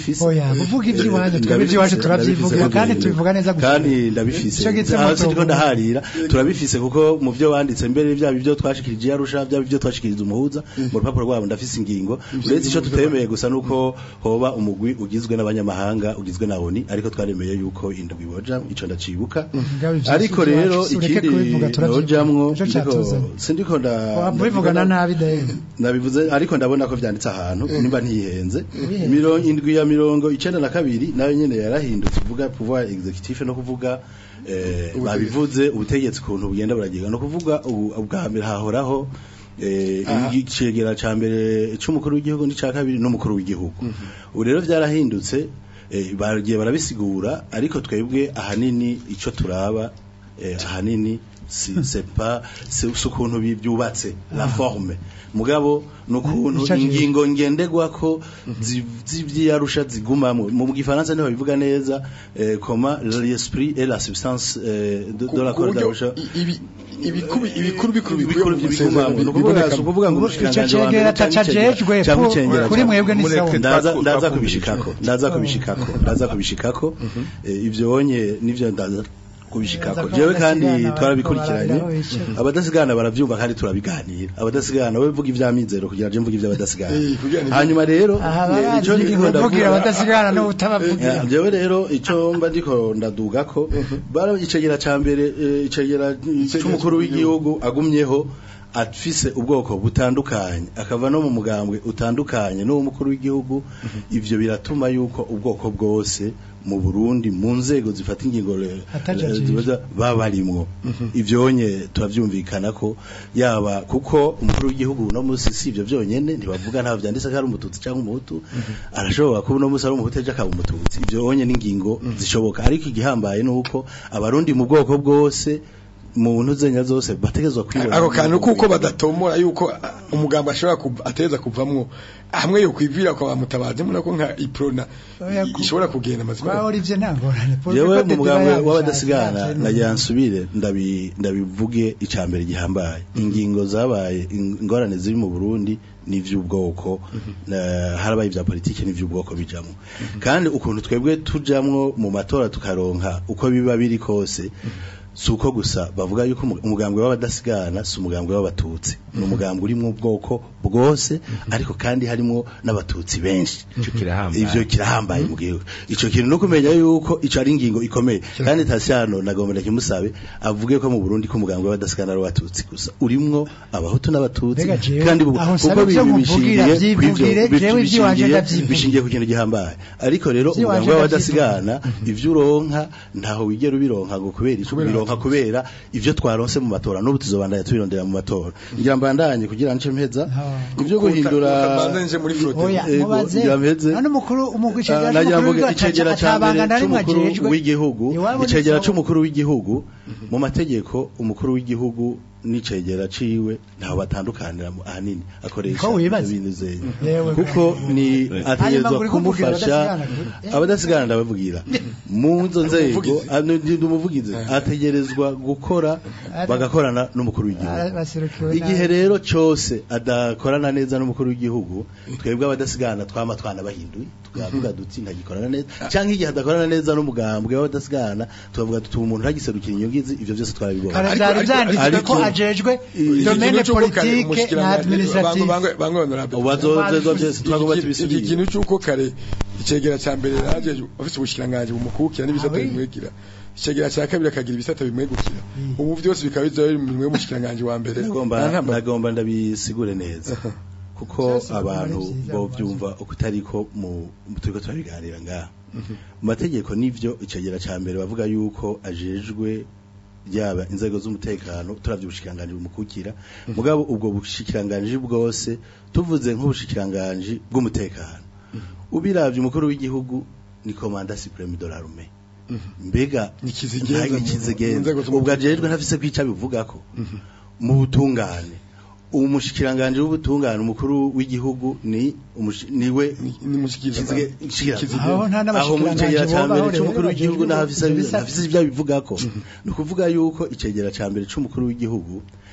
F: ndabifise
E: Oya, kuvuga iby'iwanyu, twebwe
F: Ndabifise,
E: iby'iwacu turavyivugira,
F: ndabifise,
E: kandi tubivuga neza gusa.
F: kandi ndabifise
E: Ico gituma
F: Aha sindiko
E: tuvuga.
F: ndaharira turabifise kuko mu byo wanditse mbere byaba ibyo twashikirije yarusha byaba ibyo twashikirije umuhuza mu rupapuro rwabo ndafise ingingo uretse ico tutemeye gusa nuko hoba umugwi ugizwe n'abanyamahanga ugizwe na ONI ariko twaremeye yuko indwi boja ico ndacibuka
E: Mugabe ivyo
F: ariko
E: si
F: rero
E: iwacu, ureke
F: ikindi
E: kubivuga, turavyivuga.
F: nojamwo
E: Ico
F: ndiko
E: catuzanye.
F: sindiko nda
E: wabivugana nabi dawe
F: nabivuze ariko ndabona ko vyanditse ahantu nimba ntihenze
E: Wihenze.
F: mirongo indwi ya mirongo icenda na kabiri nayo nyene yarahindutse uvuga pouvoir executif no kuvuga eh, babivuze ubutegetsi kuntu bugenda buragiga no kuvuga ubu- ubwa mbere hahoraho eh, icegera ca mbere c'umukuru w'igihugu n'ica kabiri n'umukuru w'igihugu ubu rero vyarahindutse eh, bagiye barabisigura ariko twebwe ahanini ico turaba eh, ahanini si c'est pas c'est c'est ukuntu bi- byubatse la forme mugabo nukuntu
E: Ico aje-
F: ingingo ngenderwako zi- z'ivyarusha zigumamwe mu gifaransa niho bivuga neza eh, comment l'esprit et la substance eh, de, de la
B: ku buryo
F: Constitution
B: i- ibi- ibikuru ibikuru bikuru bikuye
F: bikuru
B: mu
F: bigumamwe
B: masezerano
F: ni ukuvuga
B: biboneka
F: si ukuvuga ngo
E: Ico
F: umushikiranganji wa
E: cegera
F: mbere canke icegera-
E: atacajejwe
F: canke
E: ko-
F: icegera
E: kuri
F: ca-
E: mwebwe ni
B: Mureke
E: sawa
F: ndaza
B: twaku-
F: ndaza
B: twakumvise.
F: kubishikako ndaza kubishikako ndaza kubishikako Eh, ivyo onye nivyo ndaza kubishikako
E: Ndaza ko
F: jewe kandi
E: abadasigana
F: twarabikurikiranye
E: bariko barabiraho bicara.
F: abadasigana baravyumva kandi turabiganira abadasigana we vuga ivyamizero kugira je mvuga ivy'abadasigana
B: Eh, kugira ngo-
F: hanyuma rero
E: aha
F: eh,
E: barazi
F: ico ndiko
E: uvugira
F: ndavuga-
E: abadasigana n'ubutabavugira
F: Eh, jewe rero ico mba ndiko ndadugako bara icegera ca mbere eh, icegera c'umukuru w'igihugu agumyeho afise ubwoko butandukanye akava no mu mugambwe utandukanye n'uw'umukuru w'igihugu ivyo biratuma yuko ubwoko bwose mu Burundi mu nzego zifata ingingo le-
E: Atajajije.
F: eh, zibaza baba barimwo ivyonye turavyumvikana ko yaba kuko umukuru w'igihugu no musi si ivyo vyonyene ntibavuga nta vyanditse ko ari umututsi cyangwa umuhutu arashobora kuba no musi ari umuhutu ejo akaba umututsi ivyo onye n'ingingo zishoboka ariko igihambaye nuko abarundi mu bwoko bwose mu ntuzenya zose bategezwa kwibona
B: ako kantu kuko badatomora yuko ah, umugambo ashobora kuva- ateza kuvamwo hamwe yo kwivira kwa bamutabazi muna ko nka iprona
E: Oya, ku-
B: ishobora kugenda amazina
E: kwa Olivier ntangorane
F: jewe mu mugambi w'abadasigana nagira nsubire ndabi ndabivuge icambere gihambaye ingingo zabaye in- ingorane ziri mu Burundi n'ivy'ubwoko na- harabaye ivya politike n'ivy'ubwoko bijamwo kandi ukuntu twebwe tujamwo mu matora tukaronka uko biba biri kose si uko gusa bavuga yuko umu- umugambwe w'abadasigana si umugambwe w'abatutsi ni umugambwe urimwo ubwoko bwose ariko kandi harimwo n'abatutsi benshi
C: Ico kirahambaye.
F: ivyo kirahambaye mu gihugu ico kintu no kumenya yuko ico ari ingingo ikomeye kandi Tasiano nagomba ndakimusabe avuge ko mu Burundi ko umugambwe w'abadasigana ari abatutsi gusa urimwo abahutu n'abatutsi
E: Mbega jewe,
F: kandi bu-
E: aho
F: kuko
E: nsaba ivyo
F: bi-
E: nkuvugira,
F: bishingiye kw'ivyo-
E: vyivugire,
F: bi-
E: jewe ivy'iwanje
F: bishingiye-
E: ndavyivugira.
F: bishingiye ku kintu gihambaye ariko rero
E: Ivy'iwanje
F: umugambwe w'abadasigana ivyo uronka ntaho wigera ubironka ngo kubera ico ubironka kubera ivyo twaronse mu matora n'ubu tuzobandanya tubirondera mu matora ngira mbandanye kugira nce mpeza
E: Ah.
F: ivyo guhindura
B: nje muri flotte
E: oya
F: Ego,
E: mubaze
F: ngira mpeze.
E: none umukuru umugwi
F: Ah,
E: cegera
F: nagira
E: n'umukuru
F: mvuge
E: w'igihugu
F: icegera
E: ataca-
F: ca mbere
E: atabangana rimwe
F: c'umukuru
E: ajejwe.
F: w'igihugu
E: Iwabo ni
F: icegera
E: sawa.
F: c'umukuru w'igihugu mu mategeko umukuru w'igihugu n'icegera ciwe ntaho batandukanira mu- ahanini akoresha
E: Ko wibaza?
F: ibintu zeye
E: Yewe.
F: kuko ni ategerezwa
E: Hanyuma uri kuvugira
F: kumufasha
E: abadasigana.
F: abadasigana ndabavugira mu nzo nzego ah, ni- ndi umuvugizi ategerezwa gukora
E: Ari-
F: bagakorana n'umukuru w'igihugu
E: Ah, baserukiwe
F: igihe
E: nabi.
F: rero cyose adakorana neza n'umukuru w'igihugu twebwe abadasigana twama twanabahinduye tukavuga duti ntagikorana neza cyangwa igihe adakorana neza n'umugambwe w'abadasigana tukavuga tuti umuntu ntagiserukira inyungu izi ivyo byose twarabibona
E: kare
B: Ariko-
E: byari
B: ariko-
E: byanditswe
F: ariko-
E: ko ajejwe
F: Iki
E: domaine politique na administrative
F: ubazozezwa byose twagomba
B: iki
F: tubisubire
B: kintu cy'uko kare icegera cya mbere yaje afite ubushikiranganje bumukukira n'ibisata
E: Ah, oui.
B: bimwegera icegera cya kabiri akagira ibisata bimwegukira ubu byose bikaba biza biri mu minwe y'umushikiranganji wa mbere
F: nagomba
B: Nta ntambara.
F: nagomba ndabisigure neza kuko
E: Vyose
F: abantu
E: bikaba ari vyiza,
F: bo byumva uko utari ko mu mu- turiko turabiganira ngaha mu mategeko nivyo icegera ca mbere bavuga yuko ajejwe yaba inzego z'umutekano turavye ubushikiranganji bumukukira mugabo ubwo bushikiranganji bwose tuvuze nk'ubushikiranganji bw'umutekano ubiravye umukuru w'igihugu ni komanda supreme de l'armée mbega
B: Ni kizigenza
F: nta
B: mu-
F: kizigenza.
B: mu nzego z'umutekano.
F: ubwo ajejwe ntafise kwica bivugako mu butungane umushikiranganji w'ubutungane umukuru w'igihugu ni umushi- niwe
B: ni mushikiriza
F: Kizige- kizige-
E: Aho nta n'abashikiranganji
F: aho mu icegera ca
E: bobaho
F: mbere
E: rero
F: c'umukuru w'igihugu
E: bajejwe
F: n'ahafise
E: ivyo bisata.
F: afise ivyo abivugako ni ukuvuga yuko icegera ca mbere c'umukuru w'igihugu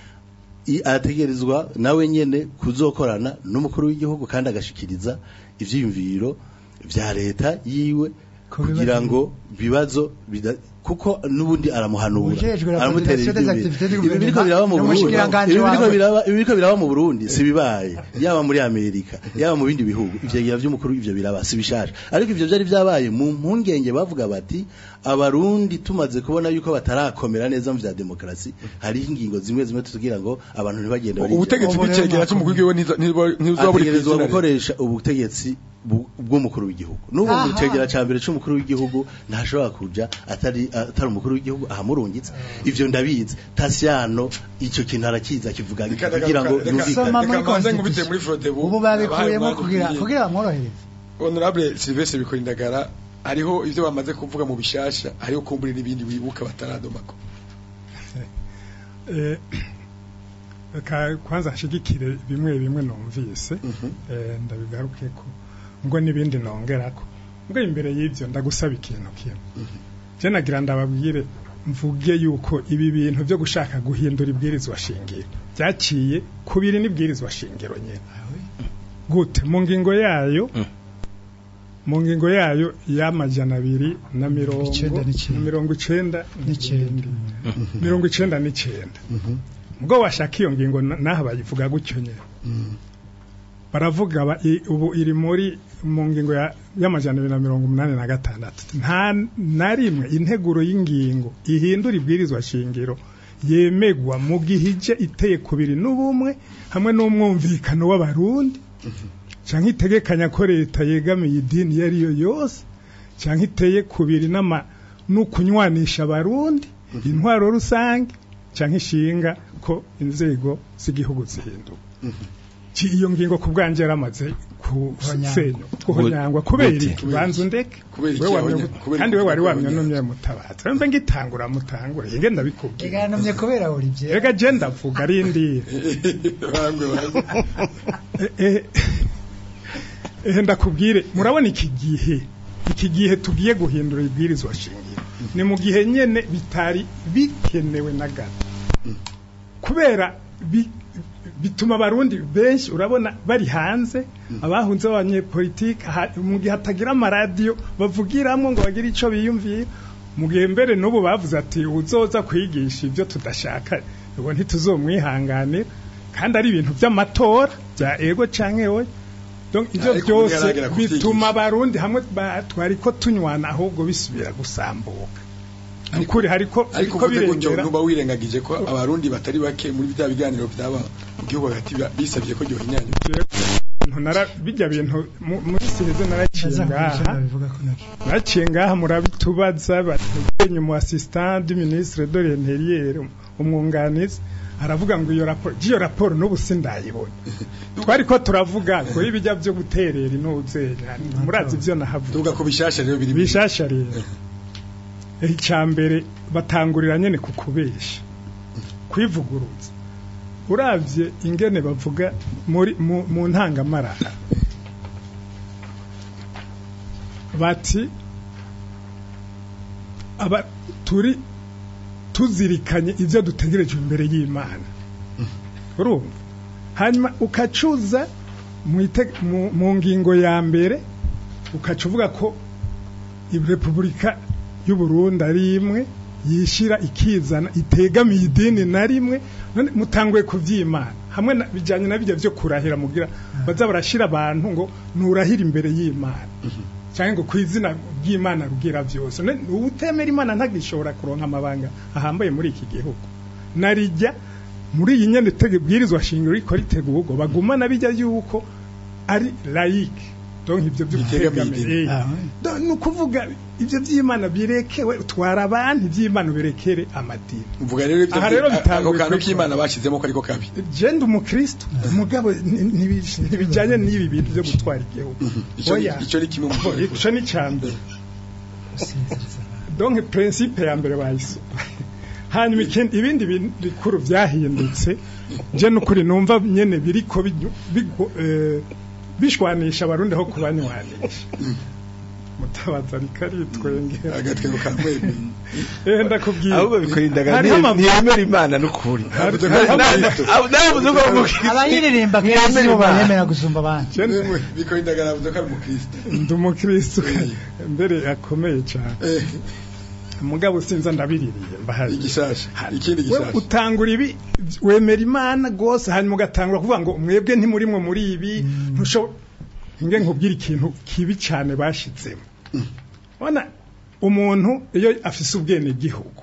F: i- ategerezwa nawe nyene kuzokorana n'umukuru w'igihugu kandi agashikiriza ivyiyumviro vya leta yiwe
E: Ko
F: kugira
E: bibazo-
F: ngo bibazo bida- kuko nubundi aramuhanura
E: Ujejwe la
F: aramutera
E: coordination des
F: ivyumviro.
E: activités du
F: ibi biriko biraba mu Burundi
E: n'umushikiranganji
F: ibi biriko
E: wawe.
F: biraba ibi biriko biraba mu Burundi si bibaye yaba muri Amerika yaba mu bindi bihugu ivyegira vy'umukuru ivyo biraba si bishasha ariko ivyo vyari vyabaye mu mpungenge bavuga bati abarundi tumaze kubona yuko batarakomera neza mu vya demokarasi hari ingingo zimwe zimwe tugira ngo abantu ntibagende bari
B: ubutegetsi
E: Ubu rero
B: bw'icegera cy'umukuru w'igihugu ntizo- ntizo- ntizobura
F: ategerezwa
B: kwizina
F: gukoresha ubutegetsi bu- bw'umukuru w'igihugu n'ubu mu
E: Aha.
F: cegera ca mbere c'umukuru w'igihugu ntashobora kuja atari atari umukuru w'igihugu ahamurungitse ivyo ndabizi Tasiano ico kintu arakiza kivuga kugira ngo
B: Reka-
F: yumvikane
E: Soma muri
B: Reka mbanze
E: Constitution.
B: nkubite muri Frodebu.
E: ubu babikuyemo
B: Abahaye
E: kugira
B: umwanya
E: kugira bamworohereze
B: honorable Sylvestre Bikorindagara hariho ivyo bamaze kuvuga mu bishasha hariho kumbura n'ibindi wibuka bataradomako
D: Eh, reka kwanza nshigikire bimwe bimwe numvise eh, ndabigarukeko ngo n'ibindi nongerako ngo imbere y'ivyo ndagusaba ikintu kimwe je nagira ndababwire mvuge yuko ibi bintu byo gushaka guhindura ibwirizwa shingiro byaciye kubiri n'ibwirizwa shingiro nyene gute mu ngingo yayo mu ngingo yayo y'amajana abiri na mirongo
E: Icenda n'icenda.
D: na mirongo icenda
E: N'icenda.
D: mirongo icenda n'icenda ubwo washaka iyo ngingo na- naha bayivuga gutyo nyene baravuga ba- i- ubu iri muri mu ngingo ya- y'amajana abiri na mirongo umunani na gatandatu nta na rimwe integuro y'ingingo ihindura ibwirizwa shingiro yemegwa mu gihe ije iteye kubiri n'ubumwe hamwe n'umwumvikano w'abarundi canke itegekanya ko leta yegamiye idini iyo ari yo yose canke iteye kubiri n'ama n'ukunywanisha abarundi intwaro rusange canke ishinga ko inzego z'igihugu zihinduka Ki- iyo ngingo ku bwanjye yaramaze kusenywa kuhonyangwa kubera
C: Gute?
D: iki banza undeke
B: Kubera iki
D: We wamye-
B: yahonya- kubera
D: kandi we
B: iki
D: wari
B: yahonya?
D: wamyonumye mutabaza mbe ngitangura mutangure inge ndabikubwira
E: iganomye kubera Olivier
D: rega je ndavuga arindira
B: barangwe barangwe
D: Eh, eh, ndakubwire murabona iki gihe iki gihe tugiye guhindura ibwirizwa shingiro ni mu gihe nyene bitari bikenewe na gato kubera bi- bituma abarundi benshi urabona bari hanze abahunze b'abanyepolitike ha- mu gihe hatagira amaradiyo bavugiramwo ngo bagire ico biyumviye mu gihe mbere n'ubu bavuze ati uzoza kwigisha ibyo tudashaka ubu ntituzomwihanganira kandi ari ibintu by'amatora bya ego canke oya donc ivyo
B: Ariko
D: byose
B: bigaragara ko
D: bituma
B: vyigisha.
D: abarundi hamwe ba- twari ko tunywana ahubwo bisubira gusambuka ukuri hariko
B: ariko
D: hariko
B: uvuze gutyo
D: birengera
B: ntuba wirengagije ko abarundi batari bake muri bya biganiro byaba mu gihugu hagati ba- bisabye ko ryohinyanya
D: bintu nara bijya bintu mu- muri siheze naraciye ngaha
E: babivuga ko nacyo
D: naciye ngaha murabitubaza batenye mu assistant du ministre de l'intérieur umwunganizi aravuga ngo iyo raporo iyo raporo n'ubu sindayibona twari ko turavuga ngo ibijya byo guterera inuzenya murazi ivyo nahavuga
B: tuvuga ko bishasha rero biri
D: bishasha rero icya mbere batangurira nyene ku kubesha kwivuguruza uravye ingene bavuga muri mu, mu ntangamarara bati aba turi tuzirikanye ivyo dutegereje imbere y'Imana urumva hanyuma ukacuza mu ite- mu- mu ngingo ya mbere ukaca uvuga ko repubulika y'u Burundi ari imwe yishira ikizana itegamiye idini na rimwe none mutanguye kuvyimana hamwe na- bijanye na bijya byo kurahira mugira baza barashira abantu ngo nurahira imbere y'Imana cyangwa ngo ku izina ry'Imana rugira byose None utemera Imana ntagishobora kuronka amabanga ahambaye muri iki gihugu narijya muri iyi nyene tege bwirizwa shingiro riko ritegurwa bagumana bijya yuko ari laïque donc ivyo byo
B: Bitegamiye
D: gutegamiye
B: idini.
D: eh.
E: Ah, oui.
D: Do- ni ukuvuga ibyo by'imana birekewe utwara abantu iby'imana birekere amadini
B: uvuga rero ibyo
D: Aha rero
B: byi-
D: bitanguye
B: ako kantu
D: kuri-
B: k'imana bashyizemo ko ariko kabi
D: jenda umukristo umugabo ni- ni- ntibijyanye n'ibi bintu byo gutwara igihugu
B: icyo ni-
D: Oya.
B: icyo ni kimwe mu
D: Oh, ico ni cyambere
E: gusinziriza abantu.
D: donc principe ya mbere bayise hanyuma ikindi ibindi bintu bikuru byahindutse je nukuri numva nyene biriko bigu- bigu- eh, bishwanisha abarundi aho kubanywanisha mutabaza ariko aritwengera
B: agatwego ka mwembe
D: eh ndakubwira
C: ahubwo bikorindagara
D: Hariho ama-
C: ntiyemera imana n'ukuri
B: Avuze ko ari umukristo.
C: navuze ko ari umukristo
E: abayiririmba kenshi nibo bayemera gusumba abandi
D: Je-
B: bikora indagara avuze ko ari umukristo
D: ndi umukristo mbere akomeye cyane
B: Eh,
D: mugabo sinza ndabiririye mbahari
B: igishasha ikindi
D: we
B: gishasha
D: utangura ibi wemera imana gose hanyuma ugatangura kuvuga ngo mwebwe ntimurimwe muri ibi ntushobora nge nkubwira ikintu kibi cyane bashitsemo bona umuntu iyo afise ubwene gihugu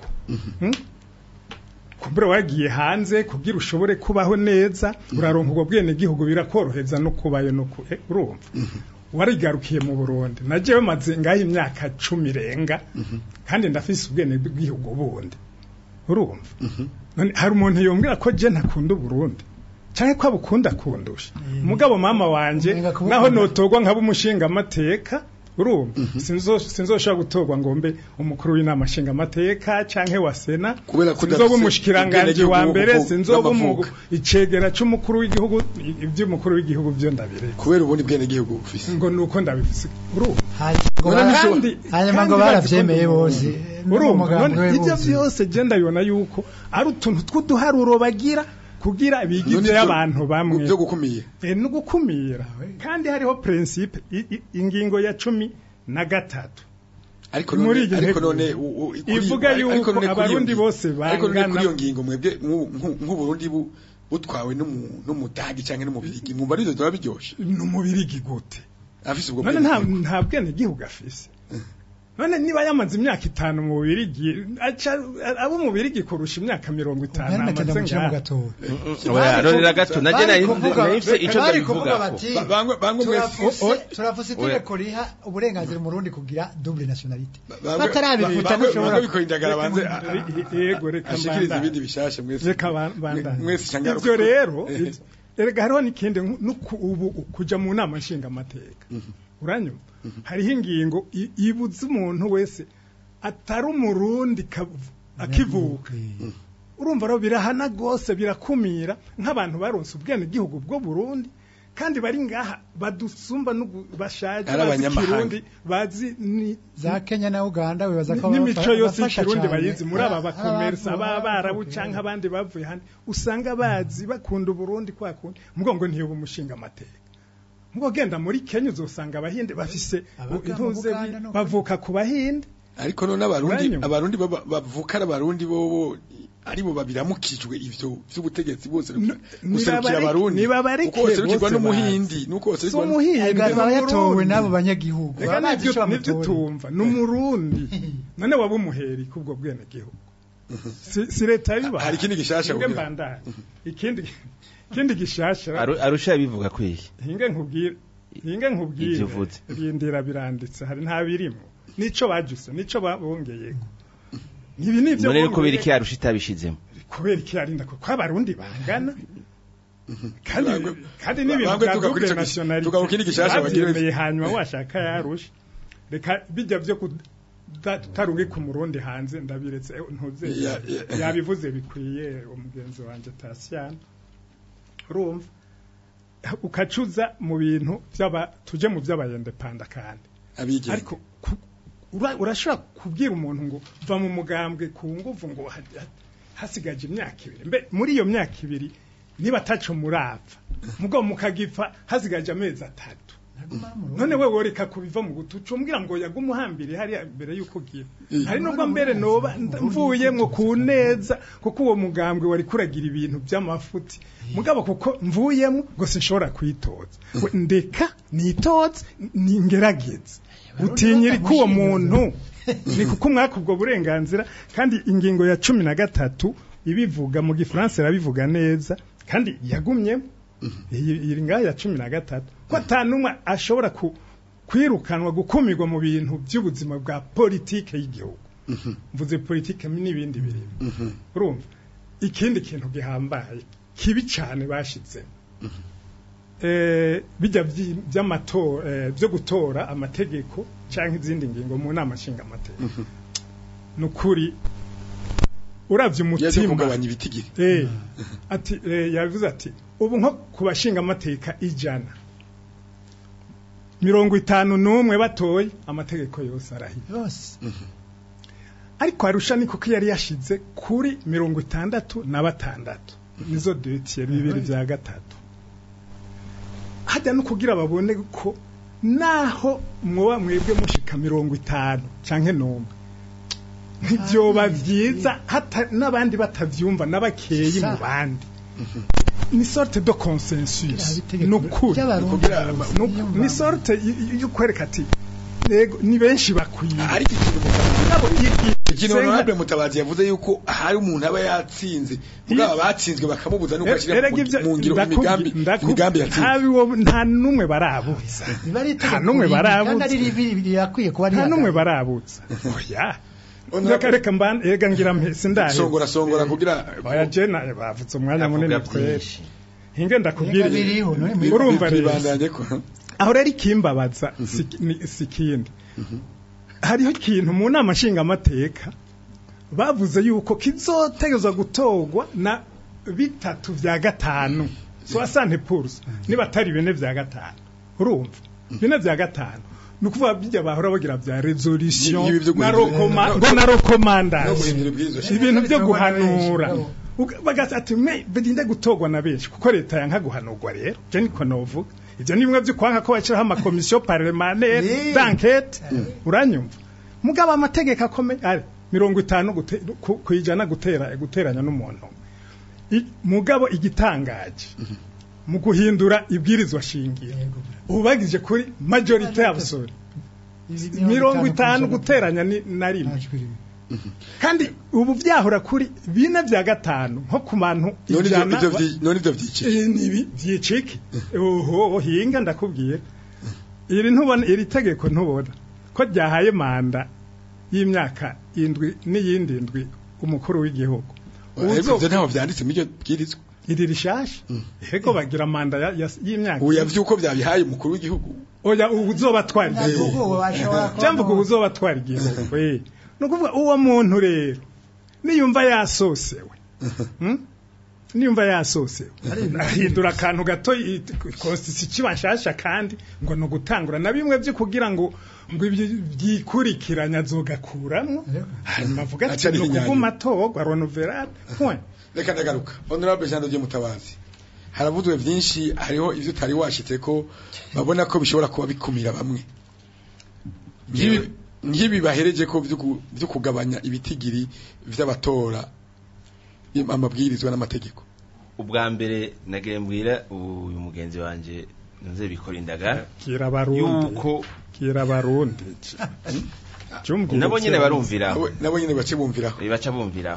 D: kumbura wagiye hanze kugira ushobore kubaho neza uraronka ubwo bwene gihugu birakoroheza no kubayo no ku- eh, urumva warigarukiye mu Burundi najewe maze ngaho imyaka cumi irenga kandi ndafise ubwene bw'igihugu bundi urumva none hari umuntu yombwira ko je ntakunda Burundi canke ko abukunda kundusha umugabo mama wanje
E: Umenga kubukunda.
D: naho notogwa nkaba umushinga amateka urumva sinzo sinzoshobora gutorwa ngo mbe umukuru w'inama nshinga amateka canke wa sena
B: Kubera ko
D: sinzoba
B: udafise
D: umushikiranganje wa
B: ubwenegihugu
D: mbere
B: bwo-
D: sinzoba umu-
B: bw'amavuko.
D: icegera c'umukuru w'igihugu ivy'umukuru w'igihugu vyo ndabireka
B: kubera ubundi bwene gihugu ufise
D: ngo nuko ndabifise urumva
E: hanyuma
D: Kandi-
E: hanyuma ngo
D: kandi
E: baravyemeye
D: bazi ko
E: bose no mu
D: urumva
E: mugambi
D: none
E: we
D: ibyo
E: bose.
D: byose je ndabibona yuko ari utuntu tw'uduharuro bagira kugira bigize
B: None ivyo-
D: abantu bamwe
B: byo gukumira
D: Eh, no gukumira kandi hariho principe i- i- ingingo ya cumi na gatatu
B: ariko
D: Muri
B: none
D: iryo
B: ariko
D: ntego
B: none u- u- kuri-
D: ivuga
B: ariko
D: yuko
B: none kuri iyo
D: abarundi
B: ngingo-
D: bose
B: ariko none
D: bangana-
B: kuri iyo ngingo mwebwe nk'u- nk'u- nk'uburundi bu- butwawe n'umu- n'umudagi canke n'umubirigi mwumva arizo zoba biryoshe
D: ni umubirigi gute
B: afise ubwo
D: none
B: bwene
D: nta
B: gihugu.
D: nta bwene gihugu afise none niba yamaze imyaka itanu mu bubirigi aca abo mu bubirigi kurusha imyaka mirongo itanu
E: Mwene
D: amaze
E: mutenda mucira mu
D: ngaha
E: gatoya
C: oya rorera gato naje
E: Bari
C: nari
E: kuvuga-
C: nahise ico
E: bari
C: ndabivuga
E: kuvuga
C: ko
E: bati
B: Ba- bangwe bangwe mwese
E: turafuse
D: o-
E: turafuse
C: oya.
E: itegeko riha uburenganzira umurundi kugira double nationality
B: bangwe-
E: batarabivuta
B: bangwe-
E: ntushobora
B: bangwe bikora indagara banze
D: yego reka
B: ashikiriza
D: mbandanye.
B: ibindi bishasha mwese
D: reka ba- bandanye.
B: mwese cyangwa
D: ivyo rero ivyo- erega hariho n'ikindi nku- nuku- ubu kuja mu nama nshingamateka uranyuma hariho ingingo i- ibuza umuntu wese atari umurundi kav- akivuka urumva rero birahana rwose birakumira nk'abantu baronse ubwene gihugu bwo Burundi kandi bari ngaha badusumba n'ubu bashaje
B: Ari
D: bazi
B: abanyamahanga.
D: kirundi bazi ni
E: za Kenya na Uganda wibaza ko
D: n'imico
E: bafa-
D: yose
E: bafasha
D: y'ikirundi
E: cane.
D: bayizi muri aba
E: Ah,
D: bakomersa
E: ah,
D: aba barabu
E: okay.
D: canke abandi bavuye hano usanga bazi bakunda uburundi kwa kundi mugongo ntiyoba umushinga amateka mugo genda muri Kenya uzosanga abahinde bafise
E: Abaga mu
D: intuze
E: Buganda no-
D: bavuka ku bahinde
B: ariko none abarundi
D: Uranyumva?
B: abarundi baba- bavuka ari abarundi bobo aribo babiramukijwe ivyo vy'ubutegetsi bose
D: N-
B: guserukira
D: nibabareke-
B: abarundi
D: nibabareke
B: uko baserukirwa
D: bose
B: n'umuhindi nuko
D: si
B: baserukirwa nu-
D: umuhinde
E: Ega
D: ni
E: baba yatowe
D: umurundi.
E: n'abo banyagihugu
D: Ega
E: baba bazi
D: nivyo
E: ico
D: nivyo
E: bamutoreye.
D: tumva ni umurundi none waba umuheri kubwo bwene gihugu si, si leta bibaha
B: hari ikindi gishasha
D: hinge
B: kugira-
D: mbandanye ikindi ikindi gishasha
C: Aru- arusha bivuga kwiye
D: hinge nkubwire hinge nkubwire
C: Ivyo uvuze.
D: rindira biranditse hari nta birimo nico bajuse nico babongeyeko ibi nivyo
C: none ko
D: bongeye-
C: biri iki arusha itabishizemo
D: kubera iki yarinda ko abarundi bangana kandi
B: Bangwe-
D: kandi n'ibintu
B: bangwe
D: bya
B: tuga kuri
D: double
B: ico gice-
D: nationality
B: tuga ku kindi gishasha bagira-
D: bavyemeye hanyuma washaka yarusha reka bijya vyo kutarungi ku murundi hanze ndabiretse eh, ntuze
B: Ya- ya-
D: yabivuze bikwiye umugenzi wanje Tasiana urumva ukacuza mu bintu by'aba tuje mu by'abayende panda kandi
B: abigenga
D: ariko ku- ura- urashobora kubwira umuntu ngo va mu mugambwe ku nguvu ngo ha- ha- hasigaje imyaka ibiri mbe muri iyo myaka ibiri niba ataco murapfa mugo mukagipfa hasigaje amezi atatu
E: Naguma mu Burundi.
D: none we woreka kubiva mu gutuca umbwira ngo yagume uhambire hariya mbere y'uko ugira
B: Eh.
D: hari nubwo mbere noba mvuyemwo ku neza kuko uwo mugambwe wari kuragira ibintu by'amafuti mugabo kuko mvuyemwo ngo sinshobora kwitoza We, ndeka nitoze ningerageze utinyiri ko uwo muntu ni kuko umwaka ubwo burenganzira kandi ingingo ya cumi na gatatu ibivuga mu gifaransa irabivuga neza kandi yagumyemo iyi iri ngaha ya cumi na gatatu ko atanumwe ashobora ku- kwirukanwa gukumirwa mu bintu by'ubuzima bwa politike y'igihugu mvuze politike n'ibindi birimo urumva ikindi kintu gihambaye kibi cyane bashizemo eh, bijya vyi- by'amatora eh, byo gutora amategeko cyangwa izindi ngingo mu nama nshingamateka ni ukuri uravye
B: yaje
D: umutima
B: kugabanya ibitigiri
D: Eh, ati eh, yavuze ati ubu nko ku bashinga amateka ijana mirongo itanu n'umwe batoye amategeko yose arahiye
E: yose
D: ariko arusha ni kuko yari yashize kuri mirongo itandatu na batandatu nizo detiye bibiri bya gatatu hajya no kugira babone ko naho mwoba mwebwe mushika mirongo itanu canke n'umwe ntibyoba byiza hata n'abandi batavyumva n'abakeyi mu bandi ni sorte de consensus ni ukuri Nuku- ni sorte y- y- yo kwereka ati yego ni benshi bakwiye
B: ariko ikintu
D: Nabo i- i-
B: ikintu
D: senga-
B: honorable mutabazi yavuze yuko hari umuntu aba yatsinze mugabo abatsinzwe bakamubuza nuko ashyira
D: Erega ibyo
B: mu ngiro
D: ndakubwi-
B: imigambi
D: ndakubwi-
B: imigambi yatsinze
D: ntabi wo- nta n'umwe barabuza
E: biba ari
D: nta n'umwe
E: kandi
D: barabutse
E: ari ribi rirakwiye kuba
D: nta n'umwe
E: rihagaze.
D: barabutsa oya
B: Honorable-
D: reka reka mban ega ngira mpese ndahe
B: songora songora kugira
D: oya je na bavutse umwanya
C: avuga
D: munini kweri
C: byinshi
D: hinge ndakubwira
E: Reka biriho, none muri-
D: urumva rero
B: bibandanye ko
D: aho rero ikimbabaza si- ni- si ikindi hariho ikintu mu nama nshingamateka bavuze yuko kizotegezwa gutorwa na bitatu vya gatanu soixante pourcent niba atari bine vya gatanu urumva bine vya gatanu ni ukuvuga bijya bahora bagira vya resolution
B: Ibi byo
D: na
B: guhindura-
D: rokoma-
B: no-
D: ngo na
B: no
D: recommandation
B: guhindura ibwirizwa shingiro.
D: ibintu byo
E: Bitorwa na benshi,
D: guhanura
E: bravo.
D: Uga- bagasa ati me bidinde gutorwa na benshi kuko leta yanka guhanurwa rero je niko novuga ivyo ni bimwe vyo kwanka ko bashiraho amakomisiyo parlementaire
E: Eh.
D: d'enquête uranyumva mugabo amategeko akomeye ari mirongo itanu gute- ku- kwijana gutera guteranya n'umuntu I- mugabo igitangaje mu guhindura ibwirizwa shingiro
E: Yego.
D: ubu bagije kuri majorité absolue
E: Ibi-
D: mirongo itanu
E: kw'ijana.
D: guteranya ni- na rimwe
E: Amajwi rimwe.
D: kandi ubu byahora kuri bine bya gatanu nko ku bantu
B: none ivyo-
D: ijana
B: ivyo
D: ba-
B: vyi- none ivyo vyiciro
D: Eh, nibi vyicike oho hinga ndakubwiye iri ntubona iri tegeko ntubona ko ryahaye manda y'imyaka indwi n'iyindi ndwi umukuru w'igihugu
B: ivyo
D: Uzo-
B: ntaho vyanditse muri iryo bwirizwa
D: iri rishasha yego bagira manda ya- ya- y'imyaka
B: ubu yavyuko vyabihaye umukuru w'igihugu
D: oya ubu uzobatwara
E: Ntabwo
D: igihugu
E: ubwo bashobora kuba
D: cyangwa
E: mu-
D: ubu uzobatwara igihugu eh. ni ukuvuga uwo muntu rero niyumva yasosewe Hmm? niyumva yasosewe ahindura akantu gato konsisi kiba nshasha kandi ngo ni ugutangura na bimwe byo kugira ngo ngo ibyo byikurikiranya azogakuramwo hanyuma avuga ati
B: Acari
D: ni
B: inyanya.
D: ukuvuma atorwa renoverade point
B: reka ndagaruka honorable jean de mutabazi haravuzwe vyinshi hariho ivyo utari washitse ko babona ko bishobora kuba bikumira bamwe Nk'ibi- nk'ibi bahereje ko vyo ku- vyo kugabanya ibitigiri vy'abatora im- amabwirizwa n'amategeko
C: ubwa mbere nagiye mbwira uyu mugenzi wanje nze bikora indagara
D: kira barundi
C: yuko
D: kira barundi Cumbwira
C: nabo nyene
D: icyaha.
C: barumviraho
B: Nabo- nabo nyene bace bumviraho
C: baca bumviraho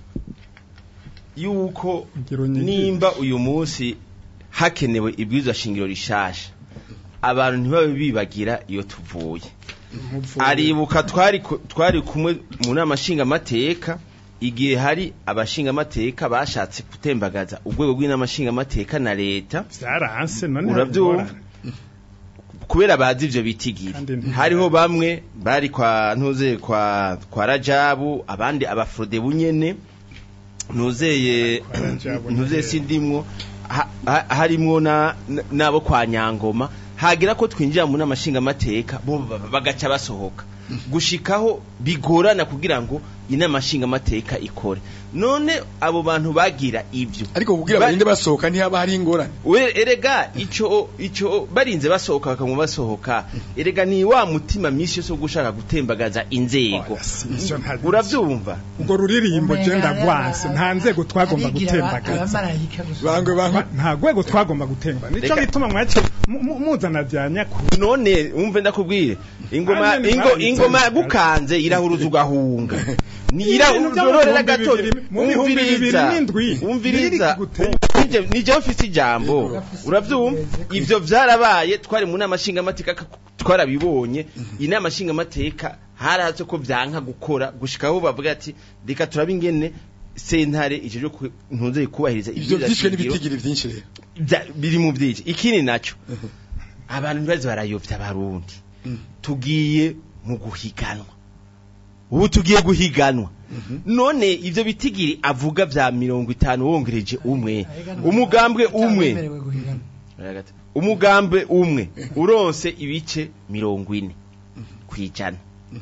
C: yuko
D: Ngira unyigire.
C: nimba uyu munsi hakenewe ibwirizwa shingiro rishasha abantu ntibabe bibagira iyo tuvuye
D: Umuvugo.
C: aribuka twari ku- twari kumwe mu nama nshingamateka igihe hari abashingamateka bashatse gutembagaza urwego rw'inama nshingamateka na leta
D: vyaranse none
C: urabyumva
D: harabigorana.
C: kubera bazi ivyo bitigiri
D: Kandi nti-
C: hariho bamwe bari kwa ntuze kwa kwa rajabu abandi abafrode bunyene ntuzeye
D: Kwa Rajabu
C: ntuzeye
D: nyene.
C: sindimwo ha- ha- harimwo na na- nabo kwa nyangoma hagira ko twinjira mu namashinga amateka bo ba- bagaca basohoka gushikaho bigorana kugira ngo inama nshingamateka ikore none abo bantu bagira ivyo
B: ariko kugira
C: Ba-
B: barinde basohoka ntihaba hari ingorane
C: we erega ico ico barinze basohoka bakamwa basohoka erega ni wa mutima misi yose wo gushaka gutembagaza inzego
D: Oya, si- ivyo nta-
C: uravyumva
D: ubwo ruririmbo je
E: Umenga
D: ndagwanse nta nzego twagomba
E: abigira aba-
D: gutembagaza
E: abamarayika gusa.
B: bangwe bangwe
D: Ma- nta rwego twagomba gutemba nico
C: Reka-
D: gituma mwace mu- mu- muzana bya nyakuri
C: none umve ndakubwire ingoma
D: Kandi
C: ingo
D: mwari
C: ingoma
D: nzego.
C: gukanze irahuruza ugahunga
D: Ibintu
C: nirahurorera
D: by'amahumbi
C: gato
D: bibiri- mu bihumbi bibiri
C: umviriza
D: n'indwi,
C: umviriza
D: biri gutera.
C: nije ufise ijambo uravyumva ivyo vyarabaye twari mu nama nshingamateka k- twarabibonye inama nshingamateka harahatse ko vyanka gukora gushikaho bavuga ati reka turabe ingene sentare ijeje ntuze kubahiriza
B: ivyo
C: ibwirizwa
B: vyishwe
C: shingiro
B: n'ibitigiri vyinshi rero
C: Vya- biri mu vyinshi ikindi naco abantu ntibaze barayovya abarundi tugiye mu guhiganwa ubu tugiye guhiganwa none ivyo bitigiri avuga vya mirongo itanu wongereje umwe
E: Arega ni-
C: umugambwe umwe
E: Utawemerewe guhigana.
C: Oya gato. umugambi umwe uronse ibice mirongo ine kwijana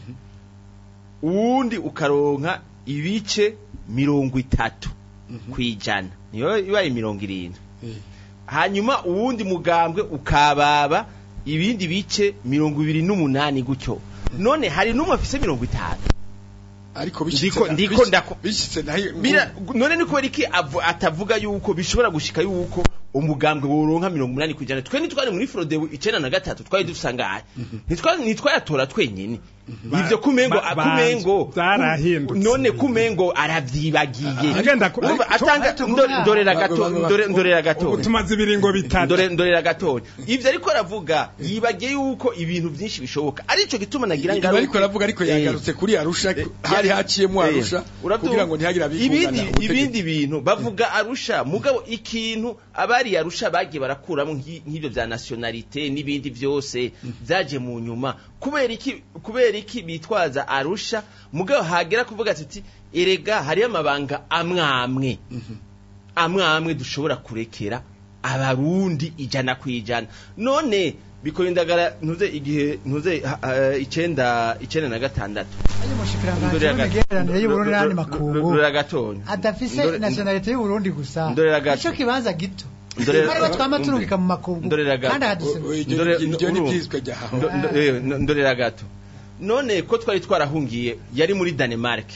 C: uwundi ukaronka ibice mirongo itatu kwijana niyo ibaye mirongo irindwi
B: Eh.
C: hanyuma uwundi mugambwe ukababa ibindi bice mirongo ibiri n'umunani gutyo none hari n'umwe afise mirongo itanu
B: ariko
C: Ndiko- ndiko ndako-
B: bishitse nayo
C: Bira, none ni kubera iki avu- atavuga yuko bishobora gushika yuko umugambwe woronka mirongo umunani kwijana twe ntitwari muri frodebu icenda na gatatu twari dusangaye Ntitwa- ntitwayatora twenyene ivyo kumengo
D: ba-
C: kumengo
D: zarahindutse.
C: none kumengo aravyibagiye
D: Agenda ku-
C: Urumva, atanga ndore- ndorera gato
B: Ba- ba- ba-
C: ndore- ndorera gato
D: ubu tumaze ibiringo bitatu
C: ndore ndorera gatoya ivyo ariko aravuga yibagiye yuko ibintu vyinshi bishoboka arico gituma nagira
B: Ibi ariko aravuga ariko
C: Eh.
B: yagarutse kuri Arusha
C: Eh,
B: hari
C: ya-
B: haciyemo
C: eh,
B: Arusha
C: urabyumva?
B: kugira ngo ntihagire
C: ibindi
B: abikungana
C: ibindi bintu bavuga Arusha mugabo ikintu abari Arusha bagiye barakuramo nk'i- nk'ibyo bya nationalité n'ibindi byose byaje mu nyuma kubera iki kubera iki bitwaza Arusha mugabo hagera kuvuga ati erega hari amabanga amwamwe amwamwe dushobora kurekera abarundi ijana ku ijana none bikorindagara ntuze igihe ntuze ha- ha- icenda icenda na gatandatu
E: ayo mushikiranganje
C: Ndorera gato.
E: w'imigenderanire y'uburundi n'andi
C: Ndo-
E: makungu
C: ndorera gatonya
E: adafise
C: Ndore-
E: nationalite y'uburundi gusa
C: Ndorera gato.
E: ico kibanza gito
C: Ndorera-
E: aribo twama turungika mu makungu
C: Ndorera gato.
E: kandi ahaduse
C: Ndore-
B: iryo ni
C: uru-
B: byizwe ryahawe
C: Ndo- ndo- eh, ndo- ndorera gato none ko twari twarahungiye yari muri Denmark